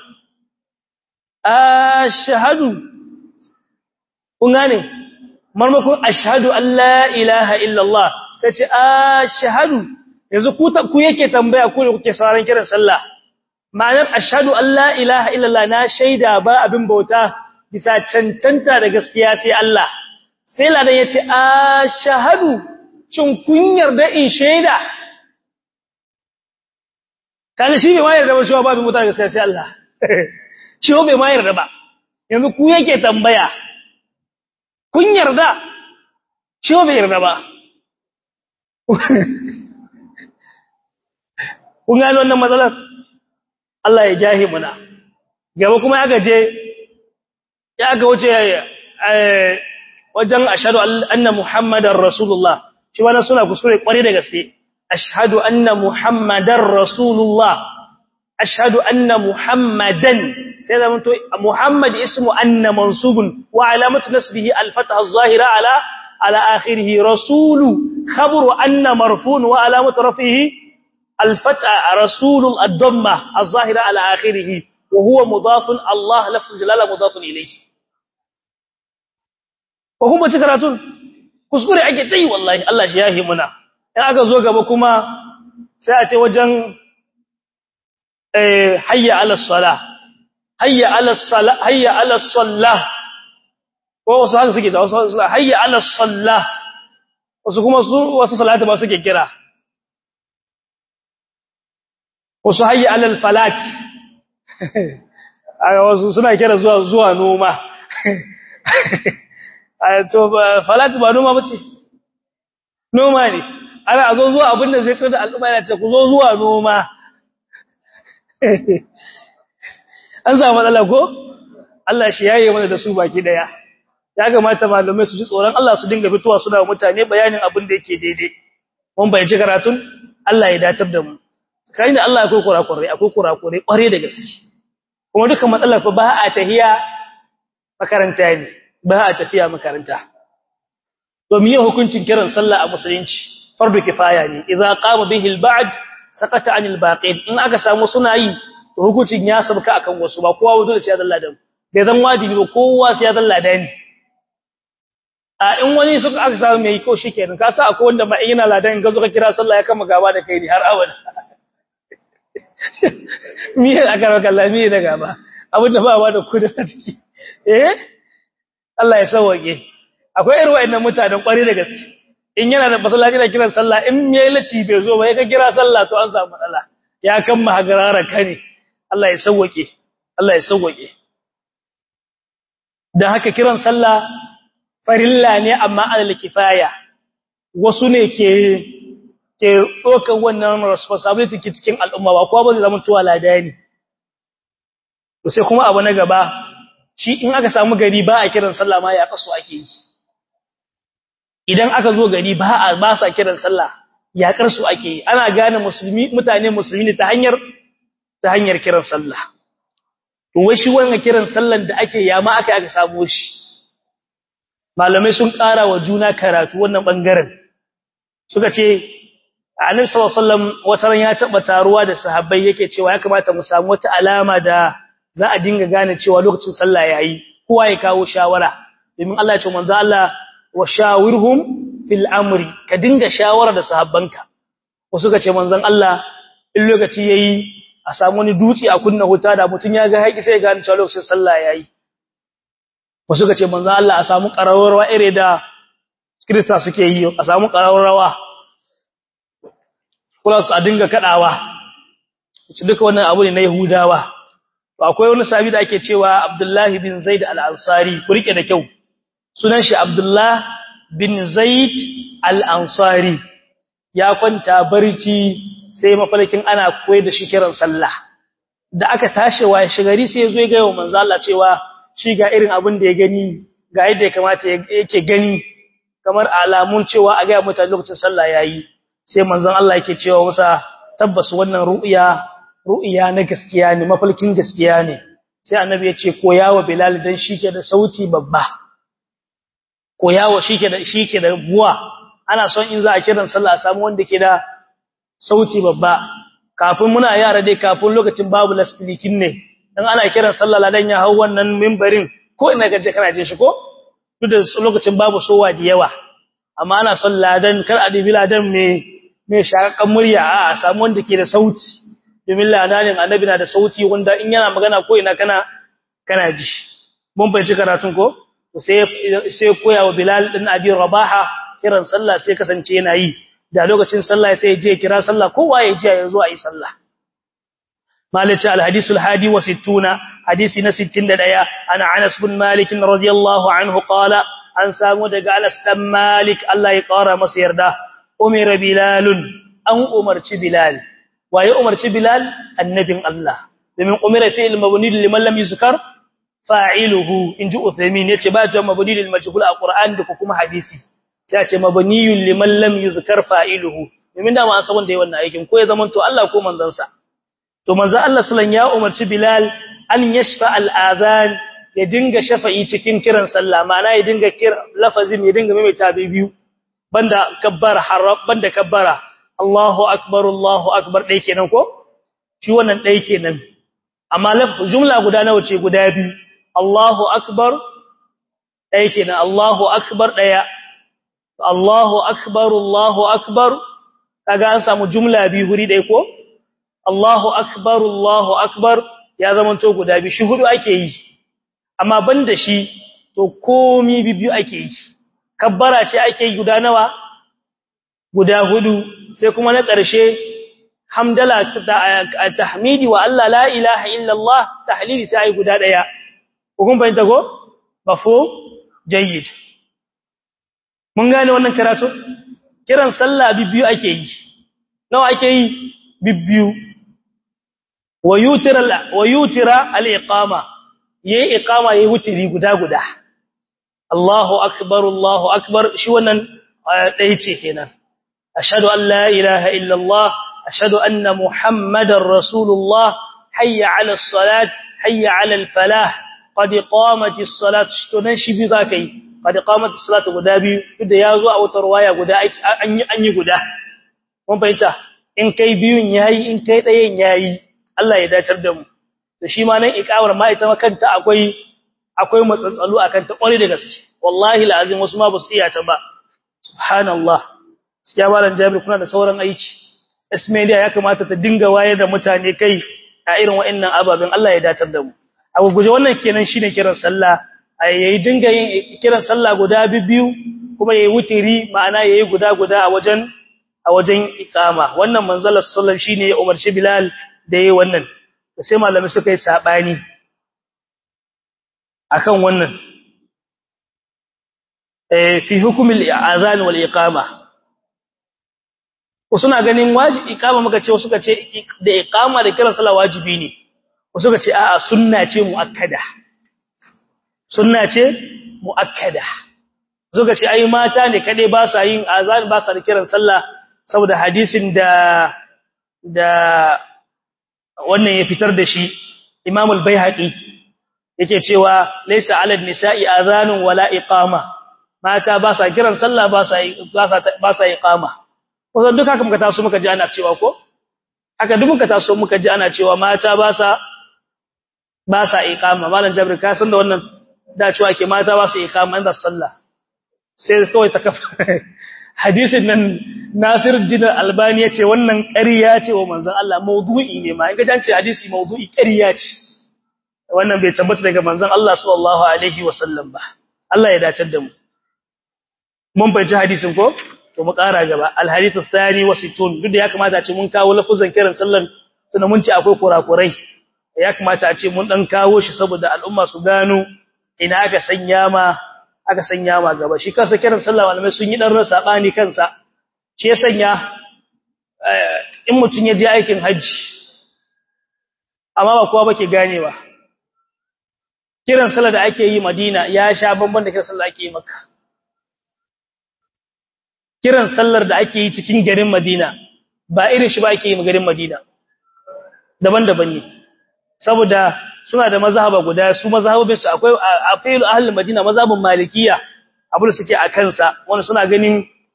[SPEAKER 1] ashhadu kun gane marmakon ashhadu an la ilaha illallah sai ce ashhadu yanzu ku ku yake tambaya ku ne kuke sauraron kiran sallah ma'anar ashhadu an la ilaha illallah na shaida ba abin bauta bisa cancanta da gaskiya sai Allah sai ladan yace ashhadu cin kun yarda in shaida kaga shi bai mayar da ba shi ba abin bauta gaskiya sai Allah shi bai mayar da ba yanzu ku yake tambaya kun yarda shi bai yarda ba kun gano wannan matsalar Allah ya jahi muna gaba kuma ya gaje ya ga wuce wajen ashhadu anna muhammadar rasulullah shi wannan suna kuskure kware da gaske ashhadu anna muhammadar rasulullah ashhadu anna muhammadan sai da mun to muhammad ismu anna mansubun wa alamatu nasbihi al-fatha az-zahira ala ala akhirih rasulu khabru anna marfun wa alamatu rafihi al-fatha rasul ad-damma az-zahira ala akhirih wa huwa mudafun allah lafzul jalala mudafun ilayhi ko kuma ci karatun kuskure ake tayi wallahi Allah shi yahi muna in aka zo gaba kuma sai a tai wajen eh hayya ala salah hayya ala salah hayya ala salah ko wasu haka suke da wasu hayya ala salah wasu kuma su wasu salati ba suke kira wasu hayya ala falat wasu suna kira zuwa zuwa noma to falat ba noma bace noma ne ana a zo zuwa abinda zai tsada al'umma yana ce ku zo zuwa noma an samu matsala ko Allah shi yaye mana da su baki daya ya kamata malamai su ji tsoron Allah su dinga fitowa suna mutane bayanin abin da yake daidai mun bayyana karatun Allah ya datar da mu kai da Allah akwai kurakurai akwai kurakurai kware da gaske kuma duka matsalar fa ba a tahiya makaranta ne ba a tafiya makaranta to miye hukuncin kiran sallah a musulunci fardu kifaya ne idza qama bihi al-ba'd sakata anil baqin in aka samu suna yi to hukuncin ya sabka akan wasu ba kowa wato da sai Allah da bai zan wajibi ba kowa sai Allah da ni a in wani suka aka samu mai ko shikenan ka sa akwai wanda ma yana ladan ga zo ka kira sallah ya kama gaba da kai ne har abada miye aka raka Allah miye da gaba abinda ba ba da kudi a ciki eh Allah ya sauke akwai irin wayannan mutanen kwari da gaske in yana da masallaci da kiran sallah in yayi lati bai zo ba ya ka kira sallah to an samu matsala ya kan mahagarara kane Allah ya sauke Allah ya sauke dan haka kiran sallah farilla ne amma alal kifaya wasu ne ke ke dokan wannan responsibility cikin al'umma ba kowa ba zai zama tuwa ladani to sai kuma abu na gaba shi in aka samu gari ba a kiran sallah ma ya kaso ake yi idan aka zo gari ba a ba sa kiran sallah yakar su ake ana gane musulmi mutane musulmi ne ta hanyar ta hanyar kiran sallah to wai shi wannan kiran sallan da ake yama aka aka samu shi malamai sun ƙara wa juna karatu wannan bangaren suka ce annabi sallallahu alaihi wasallam wataran ya taba taruwa da sahabbai yake cewa ya kamata mu samu wata alama da za a dinga gane cewa lokacin sallah yayi kowa ya kawo shawara domin Allah ya ce manzo Allah wa shawirhum fil amri ka dinga shawara da sahabbanka wasu ka ce manzon Allah in lokaci yayi a samu wani dutse a kunna wuta da mutun ya ga haƙi sai ya gane cewa lokacin sallah yayi wasu ka ce manzon Allah a samu ƙararrawa ire da kirista suke yi a samu ƙararrawa plus a dinga kadawa duka wannan abu ne na Yahudawa to akwai wani sahabi da ake cewa Abdullah bin Zaid al-Ansari ku rike da kyau sunan shi Abdullah bin Zaid al-Ansari ya kwanta barci sai mafalkin ana koyar da shi kiran sallah da aka tashi wa shigari sai yazo ya ga wa manzo Allah cewa shi ga irin abin da ya gani ga yadda ya kamata yake gani kamar alamun cewa a ga mutane lokacin sallah yayi sai manzon Allah yake cewa masa tabbas wannan ru'ya ru'ya na gaskiya ne mafalkin gaskiya ne sai annabi ya ce koyawa bilal dan shike da sauti babba koyawa shike da shike da buwa ana son in za a kiran sallah a samu wanda ke da sauti babba kafin muna yara dai kafin lokacin babu lasbilikin ne dan ana kiran sallah ladan ya hau wannan minbarin ko ina gaje kana jin shi ko duk da lokacin babu sowa da yawa amma ana son ladan kar a dibi ladan me me shakakan murya a samu wanda ke da sauti domin ladanin annabi na da sauti wanda in yana magana ko ina kana kana ji mun bai ci karatun ko sai sai koya wa bilal din abi rabaha kiran sallah sai kasance yana yi da lokacin sallah sai je kira sallah kowa ya ji ya zo a yi sallah مالك الحديث الحادي وستون حديث نستين دايا أنا عنس بن مالك رضي الله عنه قال أن سامو دقى أنس بن مالك الله يقارى مصير ده أمر بلال أن أمرت بلال وهي أمرت بلال النبي الله لمن أمر فيه المبني لمن لم يذكر فاعله إن جاء ثمين يتباجى مبني للمجهول القرآن دكما حديثي يأتي مبني لمن لم يذكر فاعله لمن دام أصبن دي وانا أيكم كوي زمن تو الله كو من ذنسا to manzo Allah sallan ya umarci Bilal an yashfa al-adhan ya dinga shafa'i cikin kiran sallah ma'ana ya dinga kira lafazin ya dinga maimaita biyu banda kabbara harab banda kabbara Allahu akbar Allahu akbar dai kenan ko shi wannan dai kenan amma laf jumla guda nawa ce guda biyu Allahu akbar dai kenan Allahu akbar daya Allahu akbar Allahu akbar kaga an samu jumla biyu huri dai ko Allahu akbar Allahu akbar ya zamanto guda biyu shi hudu ake yi amma banda shi to komi biyu ake yi kabbara ce ake yi guda nawa guda hudu sai kuma na ƙarshe hamdala tahmidi wa Allah la ilaha illallah tahlili sai ai guda daya kun bayyana ko mafhum jayyid mun gane wannan karatu kiran sallah biyu ake yi nawa ake yi biyu wayutira al-iqama yayi iqama yayi wutiri guda guda Allahu akbar Allahu akbar shi wannan dai ce kenan ashhadu an la ilaha illa Allah ashhadu anna muhammadar rasulullah hayya 'ala as-salat hayya 'ala al-falah qad qamatis salat tunan shi bi zakai qad qamatis salat guda biyu da yazo a wata riwaya guda an yi an yi guda mun fahimta in kai biyun yayi in kai dayen yayi Allah ya dacar da mu to shi ma nan iqamar ma ita kanta akwai akwai matsatsalu akan ta kware da gaske wallahi alazim wasu ma basu iya ta ba subhanallah gaskiya malam Jabir kuna da sauran aiki Ismailia ya kamata ta dinga wayar da mutane kai a irin wa'annan ababen Allah ya dacar da mu abu guje wannan kenan shine kiran sallah yayi dinga yin kiran sallah guda biyu kuma yayi wutiri ma'ana yayi guda guda a wajen a wajen iqama wannan manzalar sallar shine ya umarci Bilal da yayi wannan sai malami suka yi sabani akan wannan eh fi hukm al-azan wal iqama suna ganin wajibi iqama muka ce suka ce da iqama da kiran sallah wajibi ne wasu suka ce a'a sunna ce muakkada sunna ce muakkada suka ce ai mata ne kade ba sa yin azan ba sa da kiran sallah saboda hadisin da da wannan ya fitar da shi Imam al-Baihaqi yake cewa laysa 'ala an-nisa'i adhanun wala iqama mata ba sa kiran sallah ba sa ba sa iqama kusan duk haka muka taso muka ji ana cewa ko haka duk muka taso muka ji ana cewa mata ba sa ba sa iqama malam Jabir ka san da wannan da cewa ke mata ba su iqama inda sallah sai kawai ta kafa hadisin nan Nasir Din Albani yace wannan ƙarya ce wa manzon Allah maudu'i ne ma in ga dace hadisi maudu'i ƙarya ce wannan bai tabbata daga manzon Allah sallallahu alaihi wasallam ba Allah ya dace da mu mun bayyana hadisin ko to mu ƙara gaba al-hadith ath-thani wa sittun duk da ya kamata a ce mun kawo lafuzan kiran sallan tunda mun ce akwai kurakurai ya kamata a ce mun dan kawo shi saboda al'umma su gano ina aka sanya ma aka sanya ma gaba shi kansa kiran sallah malamai sun yi dan rasa bani kansa shi ya sanya in mutun ya je aikin haji amma ba kowa bake ganewa kiran sallah da ake yi Madina ya sha bamban da kiran sallah ake yi Makka kiran sallar da ake yi cikin garin Madina ba irin shi ba ake yi garin Madina daban-daban ne saboda suna da mazhaba guda su mazhabin su akwai a fi'il ahlul Madina mazhabin Malikiya abu da suke a kansa wanda suna ganin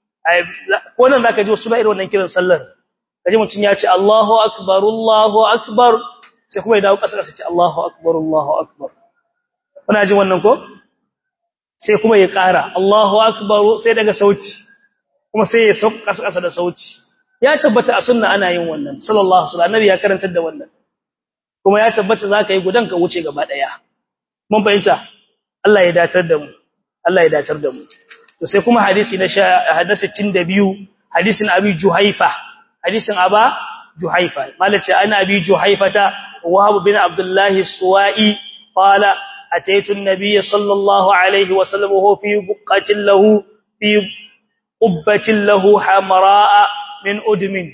[SPEAKER 1] ko nan zaka ji suna irin wannan kiran sallar kaje mutun ya ce Allahu akbar Allahu akbar sai kuma ya dawo kasa kasa ce Allahu akbar Allahu akbar kuna jin wannan ko sai kuma ya ƙara Allahu akbar sai daga sauti kuma sai ya sauka kasa kasa da sauti ya tabbata a sunna ana yin wannan sallallahu alaihi wasallam annabi ya karantar da wannan kuma ya tabbata zaka yi gudan ka wuce gaba daya mun fahimta Allah ya datar da mu Allah ya datar da mu to sai kuma hadisi na hadisi 62 hadisin abi juhaifa hadisin aba juhaifa malace ana abi juhaifata wahab bin abdullah suwai qala ataitu an-nabiy sallallahu alaihi wasallam huwa fi buqatin lahu fi qubbatin lahu hamraa min udmin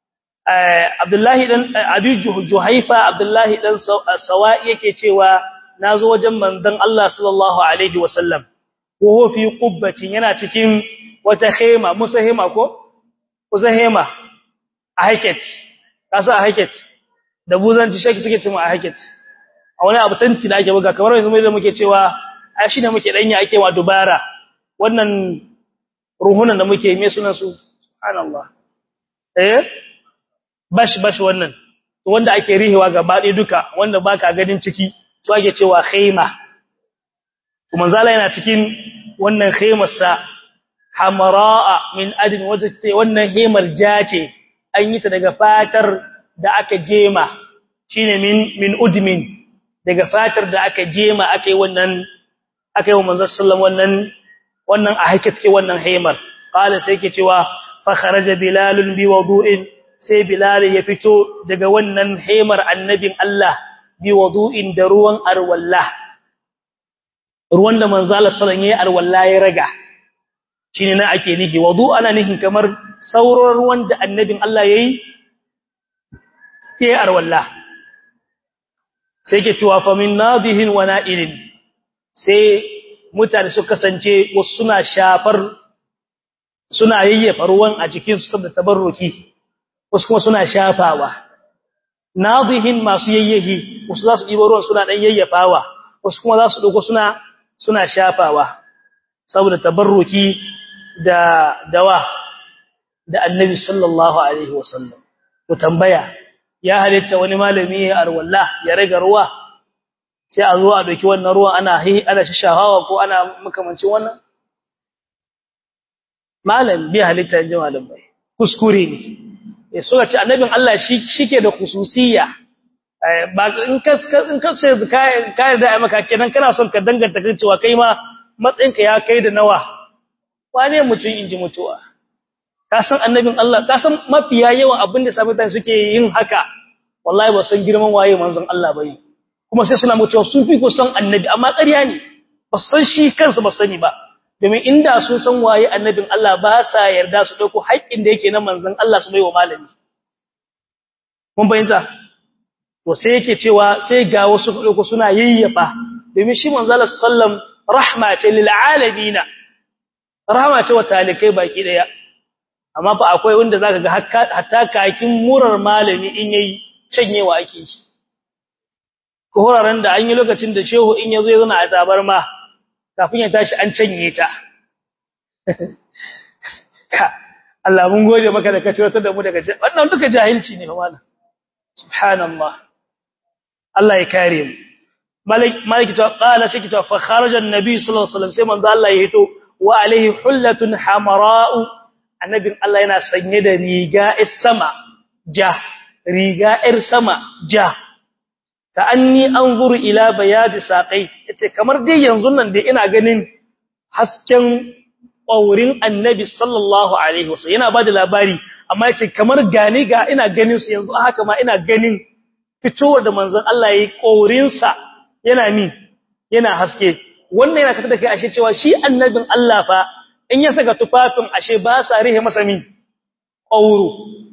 [SPEAKER 1] Abdullahi dan Abi Juhaifa Abdullahi dan Sawa'i yake cewa nazo wajen manzon Allah sallallahu alaihi wasallam wo fi qubbatin yana cikin wata khema musa hema ko kusa hema a haket kasa a haket da buzanci shaki suke cewa a haket a wani abu tanti da ake buga kamar yanzu mai da muke cewa ai shine muke danya ake wa dubara wannan ruhunan da muke me sunan su subhanallah eh bash bash wannan wanda ake rihewa gaba ɗaya duka wanda baka ganin ciki to ake cewa khayma kuma zala yana cikin wannan khaymar sa hamraa min adn wata wannan hemar jace an yi ta daga fatar da aka jema shine min min udmin daga fatar da aka jema akai wannan akai wa manzon sallallahu wannan wannan a hakike wannan hemar qala sai yake cewa fa kharaja bilalun bi wudu'in sai Bilal ya fito daga wannan haimar annabin Allah bi wudu'in da ruwan arwalla ruwan da manzo Allah sallallahu alaihi arwalla ya raga shine na ake nihi wudu ana nihin kamar sauran ruwan da annabin Allah yayi yayi arwalla sai ke cewa fa min nadihin wa na'ilin sai mutane su kasance wasu suna shafar suna yayyafa ruwan a jikin su saboda tabarruki wasu kuma suna shafawa nadihin masu yayyahi wasu za su ɗiba ruwan suna ɗan yayyafawa wasu kuma za su ɗauko suna suna shafawa saboda tabarruki da dawa da annabi sallallahu alaihi wasallam to tambaya ya halitta wani malami ya arwalla ya rage ruwa sai a zo a ɗauki wannan ruwan ana ana shishahawa ko ana makamancin wannan malam bi halitta ji malamai kuskure ne suka ce annabin Allah shi shike da khususiyya ba in ka in ka ce ka da ai maka kenan kana son ka danganta kan cewa kai ma matsayinka ya kai da nawa wane mutun inji mutuwa ka san annabin Allah ka san mafiya yawan abin da sabata suke yin haka wallahi ba san girman waye manzon Allah bane kuma sai suna mutuwa sun fi ku san annabi amma ƙarya ne ba san shi kansa ba sani ba domin inda sun san waye annabin Allah ba sa yarda su dauko haƙƙin da yake na manzon Allah su baiwa malami mun bayyana to sai yake cewa sai ga wasu dauko suna yayyafa domin shi manzon Allah sallam rahma ce lil alamin rahma ce wa talikai baki daya amma fa akwai wanda zaka ga hatta kakin murar malami in yayi canyewa ake shi ko horaren da an yi lokacin da shehu in yazo ya zo na azabar ma kafin ya tashi an canye ta ka Allah mun gode maka da kace wata da mu daga wannan duka jahilci ne fa malam subhanallah Allah ya kare mu malik malik to qala sai to fa kharaja an-nabi sallallahu alaihi wasallam sai manzo Allah ya hito wa alaihi hullatun hamara'u annabin Allah yana sanye da riga sama ja riga ir sama ja ka anni anzuru ila bayadi saqai yace kamar dai yanzu nan dai ina ganin hasken ƙaurin annabi sallallahu alaihi wasallam yana bada labari amma yace kamar gani ga ina ganin su yanzu haka ma ina ganin fitowar da manzon Allah yayi ƙaurin sa yana mi yana haske wannan yana kata da kai ashe cewa shi annabin Allah fa in ya saka tufafin ashe ba sa rihe masa mi ƙauro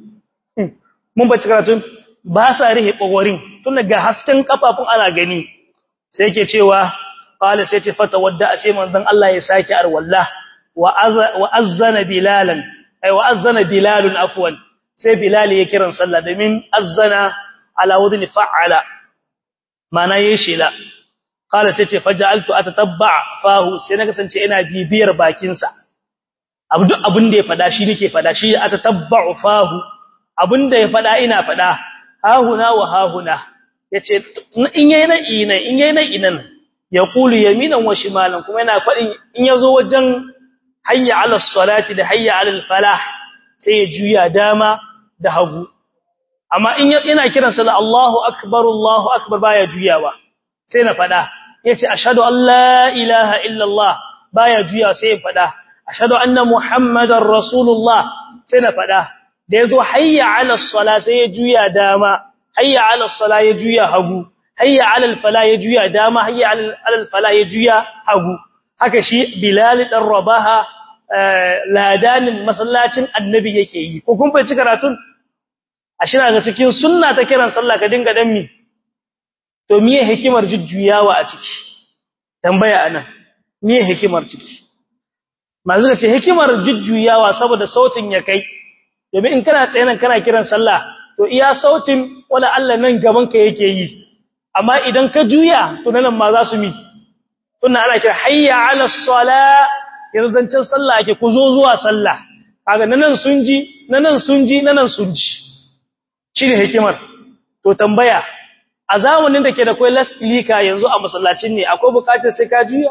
[SPEAKER 1] mun ba karatun ba sa rihe ƙaurin tun ga hasken kafafun ana gani sai yake cewa qala sai ce fata wadda sai manzon Allah ya saki arwalla wa azzana bilalan ay wa azzana bilalun afwan sai bilal ya kiran sallah domin azzana ala wadin fa'ala mana yayi shela qala sai ce faja'altu atatabba fahu sai na kasance ina bibiyar bakin sa abu duk abin da ya fada shi nake fada shi atatabba'u fahu abin da ya fada ina fada hahuna wa hahuna yace in yayi na ina in yayi na inan yaqulu yaminan wa shimalan kuma yana fadin in yazo wajen hayya ala salati da hayya ala falah sai ya juya dama da hagu amma in yana kiran sallah Allahu akbar Allahu akbar baya juyawa sai na fada yace ashhadu an la ilaha illa Allah baya juya sai ya fada ashhadu anna muhammadar rasulullah sai na fada da yazo hayya ala salat sai ya juya dama hayya ala salat ya juya hagu hayya ala falah ya juya dama hayya ala falah ya juya hagu haka shi bilal dan rabaha ladanin masallacin annabi yake yi ko kun bai ci karatun ashe ga cikin sunna ta kiran sallah ka dinga dan mi to miye hikimar jujjuyawa a ciki tambaya anan miye hikimar ciki mazu ce hikimar jujjuyawa saboda sautin ya kai domin in kana tsaye nan kana kiran sallah to iya sautin wala Allah nan gaban ka yake yi amma idan ka juya to nan ma za su mi tunna ana kira hayya ala salat yanzu zancen sallah ake ku zo zuwa sallah kaga nan sun ji nan sun ji nan sun ji shine hikimar to tambaya a zamanin da ke da kai laslika yanzu a masallacin ne akwai bukatar sai ka juya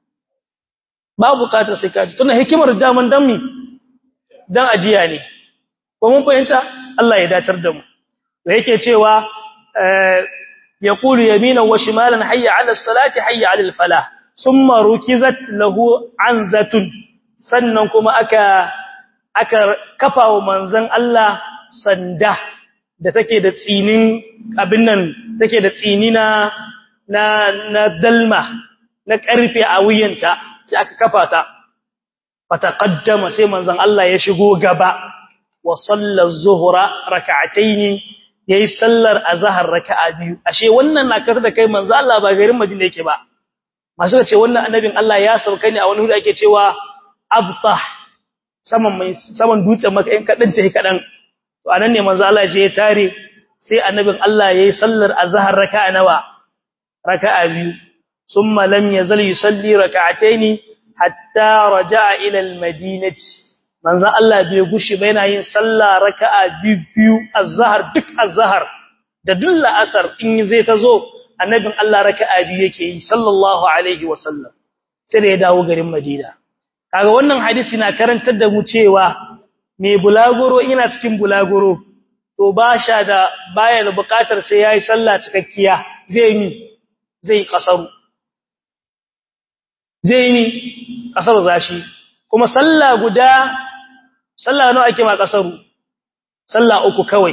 [SPEAKER 1] ba bukatar sai ka ji tunda hikimar daman dan mi dan ajiya ne ko mun fahimta Allah ya datar da mu to yake cewa yaqulu yaminan wa shimalan hayya ala salati hayya ala falah summa rukizat lahu anzatun sannan kuma aka aka kafa wa manzon Allah sanda da take da tsinin abin nan take da tsini na na na dalma na karfe a wuyanta sai aka kafa ta fataqaddama sai manzon Allah ya shigo gaba wa salla az-zuhra rak'atayn yayi sallar azhar raka'a biyu ashe wannan na kar da kai manzon Allah ba garin Madina yake ba masu ce wannan annabin Allah ya sauka ne a wani hudu ake cewa abtah saman mai saman dutsen maka in kadan tayi kadan to anan ne manzo Allah je ya tare sai annabin Allah yayi sallar azhar raka'a nawa raka'a biyu thumma lam yazal yusalli raka'atayn hatta raja'a ila almadinati manzo Allah bai gushi ba yana yin sallah raka'a biyu azhar duk azhar da dulla asar in zai tazo annabin Allah raka'a biyu yake yi sallallahu alaihi wasallam sai da ya dawo garin Madina kaga wannan hadisi na karantar da mu cewa me bulaguro ina cikin bulaguro to ba sha da baya da bukatar sai yayi sallah cikakkiya zai mi zai kasaru zai mi kasaru zashi kuma sallah guda sallah nawa ake ma kasaru sallah uku kawai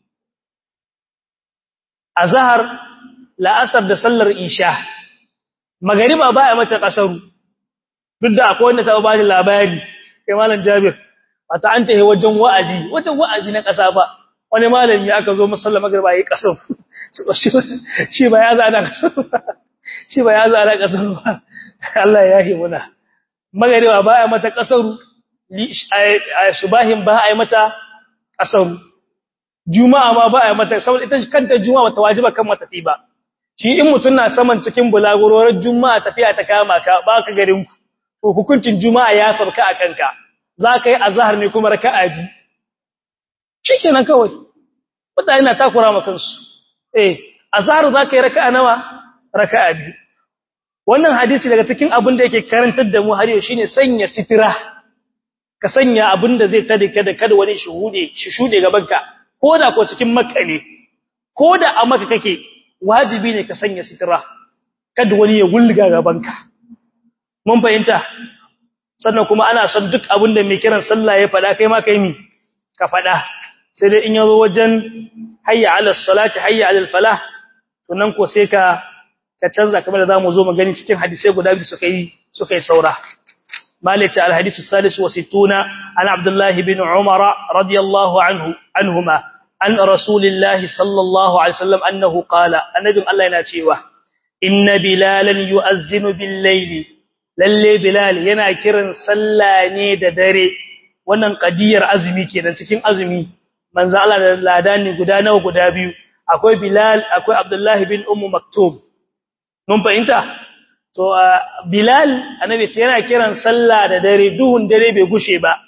[SPEAKER 1] azhar la'asar da sallar isha magariba ba a mata kasaru duk da akwai wanda ta ba da labari kai malam jabir wata an tahe wajen wa'azi wajen wa'azi na kasa ba wani malami aka zo masallar magariba yayi kasar shi ba ya zana kasar shi ba ya zana kasar ba Allah ya yi muna magariba ba a mata kasaru subahin ba a yi mata kasaru juma'a ma ba a yi mata saboda ita kanta juma'a bata wajiba kan matafi ba shi in mutun na saman cikin bulagurorar juma'a tafiya ta kama ka ba ka garin ku to hukuncin juma'a ya sabka a kanka za ka yi azhar ne kuma raka'a bi shikenan kawai mutane na takura ma kansu eh azhar za ka yi raka'a nawa raka'a bi wannan hadisi daga cikin abin da yake karantar da mu har yau shine sanya sitira ka sanya abin da zai tada kada kada wani shuhude shi shude gaban ka koda ko cikin makka ne koda a makka kake wajibi ne ka sanya sitira kada wani ya gulga gaban ka mun fahimta sannan kuma ana son duk abin da mai kiran sallah ya fada kai ma kai mi ka fada sai dai in yazo wajen hayya ala salati hayya ala falah to nan ko sai ka ka canza kamar da zamu zo mu gani cikin hadisi guda biyu suka yi suka yi saura مالك الحديث الثالث وستون عن عبد الله بن عمر رضي الله عنه عنهما عن رسول الله صلى الله عليه وسلم أنه قال النبي الله يناتيوه إن بلالا يؤذن بالليل للي بلال ينا كرن سلاني ددري wannan qadiyar azumi kenan cikin azumi manzo Allah da ladani guda nawa guda biyu akwai Bilal akwai Abdullah bin Ummu Maktum mun fahimta to Bilal annabi ce yana kiran sallah da dare duhun dare bai gushe ba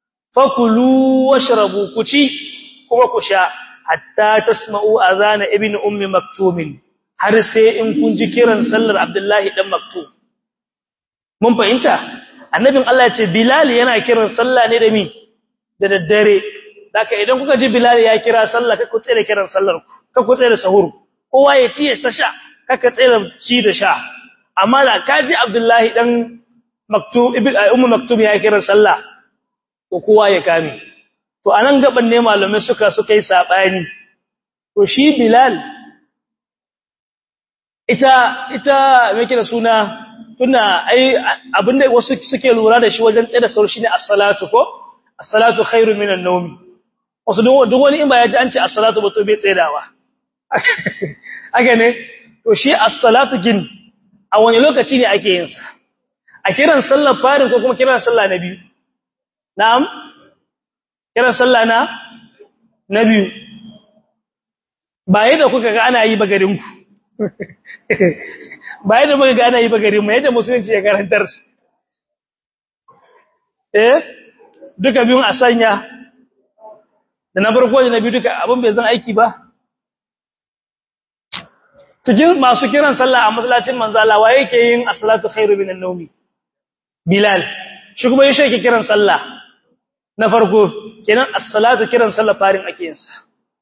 [SPEAKER 1] fakulu washrabu kuci kuma ku sha hatta tasma'u azana ibn ummi maktum har sai in kun ji kiran sallar Abdullahi dan Maktum mun fahimta annabin Allah ya ce Bilal yana kiran sallah ne da mi da daddare daka idan kuka ji Bilal ya kira sallah kai ku tsere kiran sallar ku kai ku tsere sahur kowa ya ci ya sha kaka tsere ci da sha amma da kaji Abdullahi dan Maktum ibn Ummu Maktum ya kira sallah to kowa ya kame to anan gaban ne malamai suka suka yi sabani to shi Bilal ita ita me yake da suna tunda ai abinda wasu suke lura da shi wajen tsaye da sauri shine as-salatu ko as-salatu khairu minan nawm wasu duk wani in ba ya ji an ce as-salatu ba to bai tsayawa haka ne to shi as-salatu gin a wani lokaci ne ake yin sa a kiran sallar farin ko kuma kiran sallah na biyu na'am kiran sallah na na biyu ba yadda kuka ga ana yi ba garin ku ba yadda muka ga ana yi ba garin mu yadda musulunci ya karantar eh duka biyun a sanya da na farko da na biyu duka abin bai zan aiki ba cikin masu kiran sallah a masallacin manzala wa yake yin as-salatu khairu minan nawmi bilal shi kuma yake yake kiran sallah na farko kenan as-salatu kiran sallah farin ake yin sa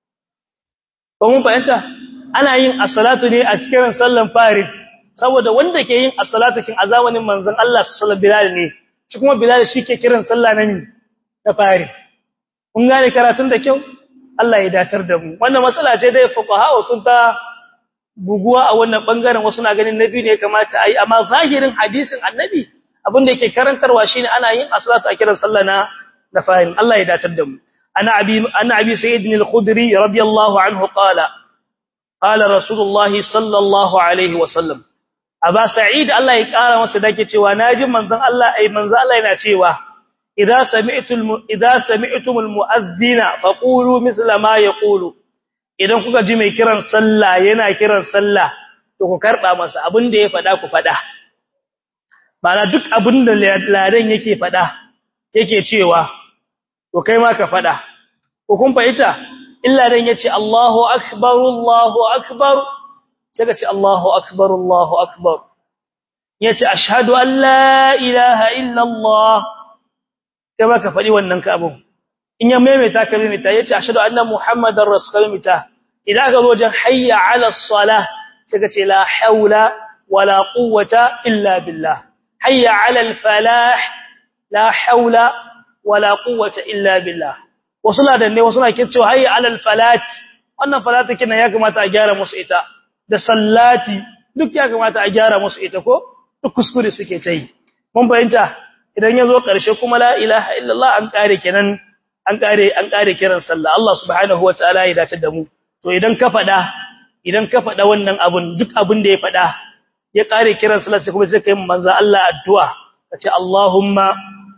[SPEAKER 1] ko mun fahimta ana yin as-salatu ne a kiran sallan farin saboda wanda ke yin as-salatu kin azawanin manzon Allah sallallahu bilal ne shi kuma bilal shi ke kiran sallah nan da farin kun gane karatun da kyau Allah ya dacar da mu wannan matsala ce dai fuqaha sun ta buguwa a wannan bangaren wasu na ganin nabi ne kamata ayi amma zahirin hadisin annabi abin da yake karantarwa shine ana yin as-salatu a kiran sallah na da fa'in Allah ya datar da mu ana abi ana abi sayyid al-khudri radiyallahu anhu qala qala rasulullah sallallahu alaihi wa sallam aba sa'id Allah ya kara masa dake cewa naji manzon Allah ai manzon Allah yana cewa idza sami'tul idza sami'tumul mu'adhdhina faqulu mithla ma yaqulu idan kuka ji mai kiran sallah yana kiran sallah to ku karba masa abin da ya fada ku fada bana duk abin da ladan yake fada yake cewa to kai ma ka fada ko kun fahimta illa dan yace Allahu akbar Allahu akbar sai ka ce Allahu akbar Allahu akbar yace ashhadu an la ilaha illa Allah kai ma ka fadi wannan ka abun in ya maimaita ka maimaita yace ashhadu anna muhammadar rasulullah idan ka zo wajen hayya ala salah sai ka ce la haula wala quwwata illa billah hayya ala al falah la haula wala quwwata illa billah wasu ladan ne wasu na cewa hayya ala al falat wannan falata kina ya kamata a gyara musu ita da sallati duk ya kamata a gyara musu ita ko duk kuskure suke ta yi mun fahimta idan ya zo ƙarshe kuma la ilaha illallah an kare kenan an kare an kare kiran sallah Allah subhanahu wataala ya dace da mu to idan ka fada idan ka fada wannan abun duk abun da ya fada ya kare kiran sallah sai kuma sai kai manzo Allah addu'a kace Allahumma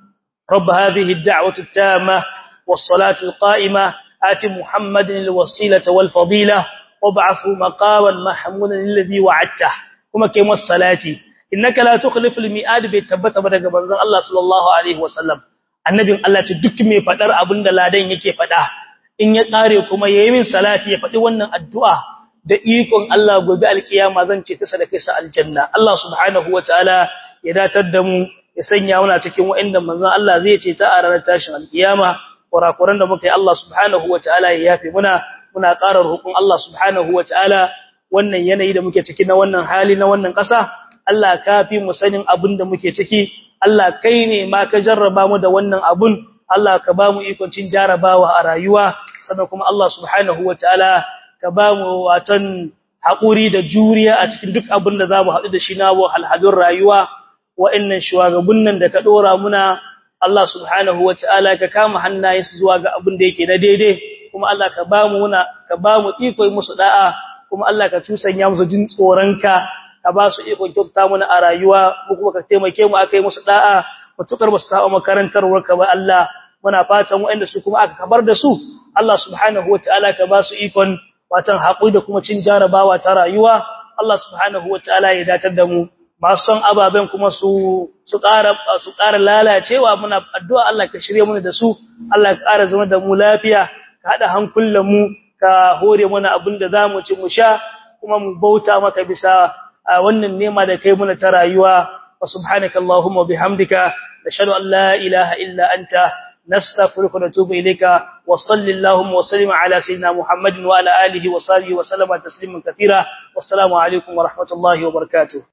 [SPEAKER 1] rabb hadhihi ad-da'wati at-tamma was-salati al-qa'imah ati muhammadin al-wasilata wal-fadila wab'athu maqaman mahmudan alladhi wa'adta kuma kai masa salati innaka la tukhlifu al-mi'ad bi tabbata daga manzon Allah sallallahu alaihi wasallam annabin Allah ce duk mai fadar abinda ladan yake fada in ya kare kuma yayi min salati ya fadi wannan addu'a da ikon Allah gobe alkiyama zan ce ta sadaka sa aljanna Allah subhanahu wataala ya datar da mu ya sanya muna cikin wa'inda manzon Allah zai ce ta a ranar tashin alkiyama kurakuran da muka yi Allah subhanahu wataala ya yafe muna muna ƙarar hukun Allah subhanahu wataala wannan yanayi da muke ciki na wannan hali na wannan ƙasa Allah ka fi mu sanin abin da muke ciki Allah kai ne ma ka jarraba mu da wannan abun Allah ka ba mu ikon cin jarabawa a rayuwa sannan kuma Allah subhanahu wataala ka ba mu watan haƙuri da juriya a cikin duk abin da za mu haɗu da shi na halhadun rayuwa wa'annan shugaban nan da ka ɗora muna Allah subhanahu wataala ka kama hannayensu zuwa ga abin da yake na daidai kuma Allah ka ba mu muna ka ba mu iko musu da'a kuma Allah ka tusanya musu jin tsoronka ka ba su ikon kyauta mana a rayuwa ko kuma ka taimake mu akai musu da'a mutukar ba su saba makarantar warka ba Allah muna fatan waɗanda su kuma aka kabar da su Allah subhanahu wataala ka ba su ikon watan haƙuri da kuma cin jarabawa ta rayuwa Allah subhanahu wataala ya datar da mu masu son ababen kuma su su ƙara su ƙara lalacewa muna addu'a Allah ka shirye mu da su Allah ka ƙara zama da mu lafiya ka hada hankulan mu ka hore mana abin da zamu ci mu sha kuma mu bauta maka bisa wannan nema da kai muna ta rayuwa wa subhanakallahumma bihamdika nashhadu an la ilaha illa anta نستغفرك ونتوب إليك وصل اللهم وسلم على سيدنا محمد وعلى آله وصحبه وسلم تسليما كثيرا والسلام عليكم ورحمة الله وبركاته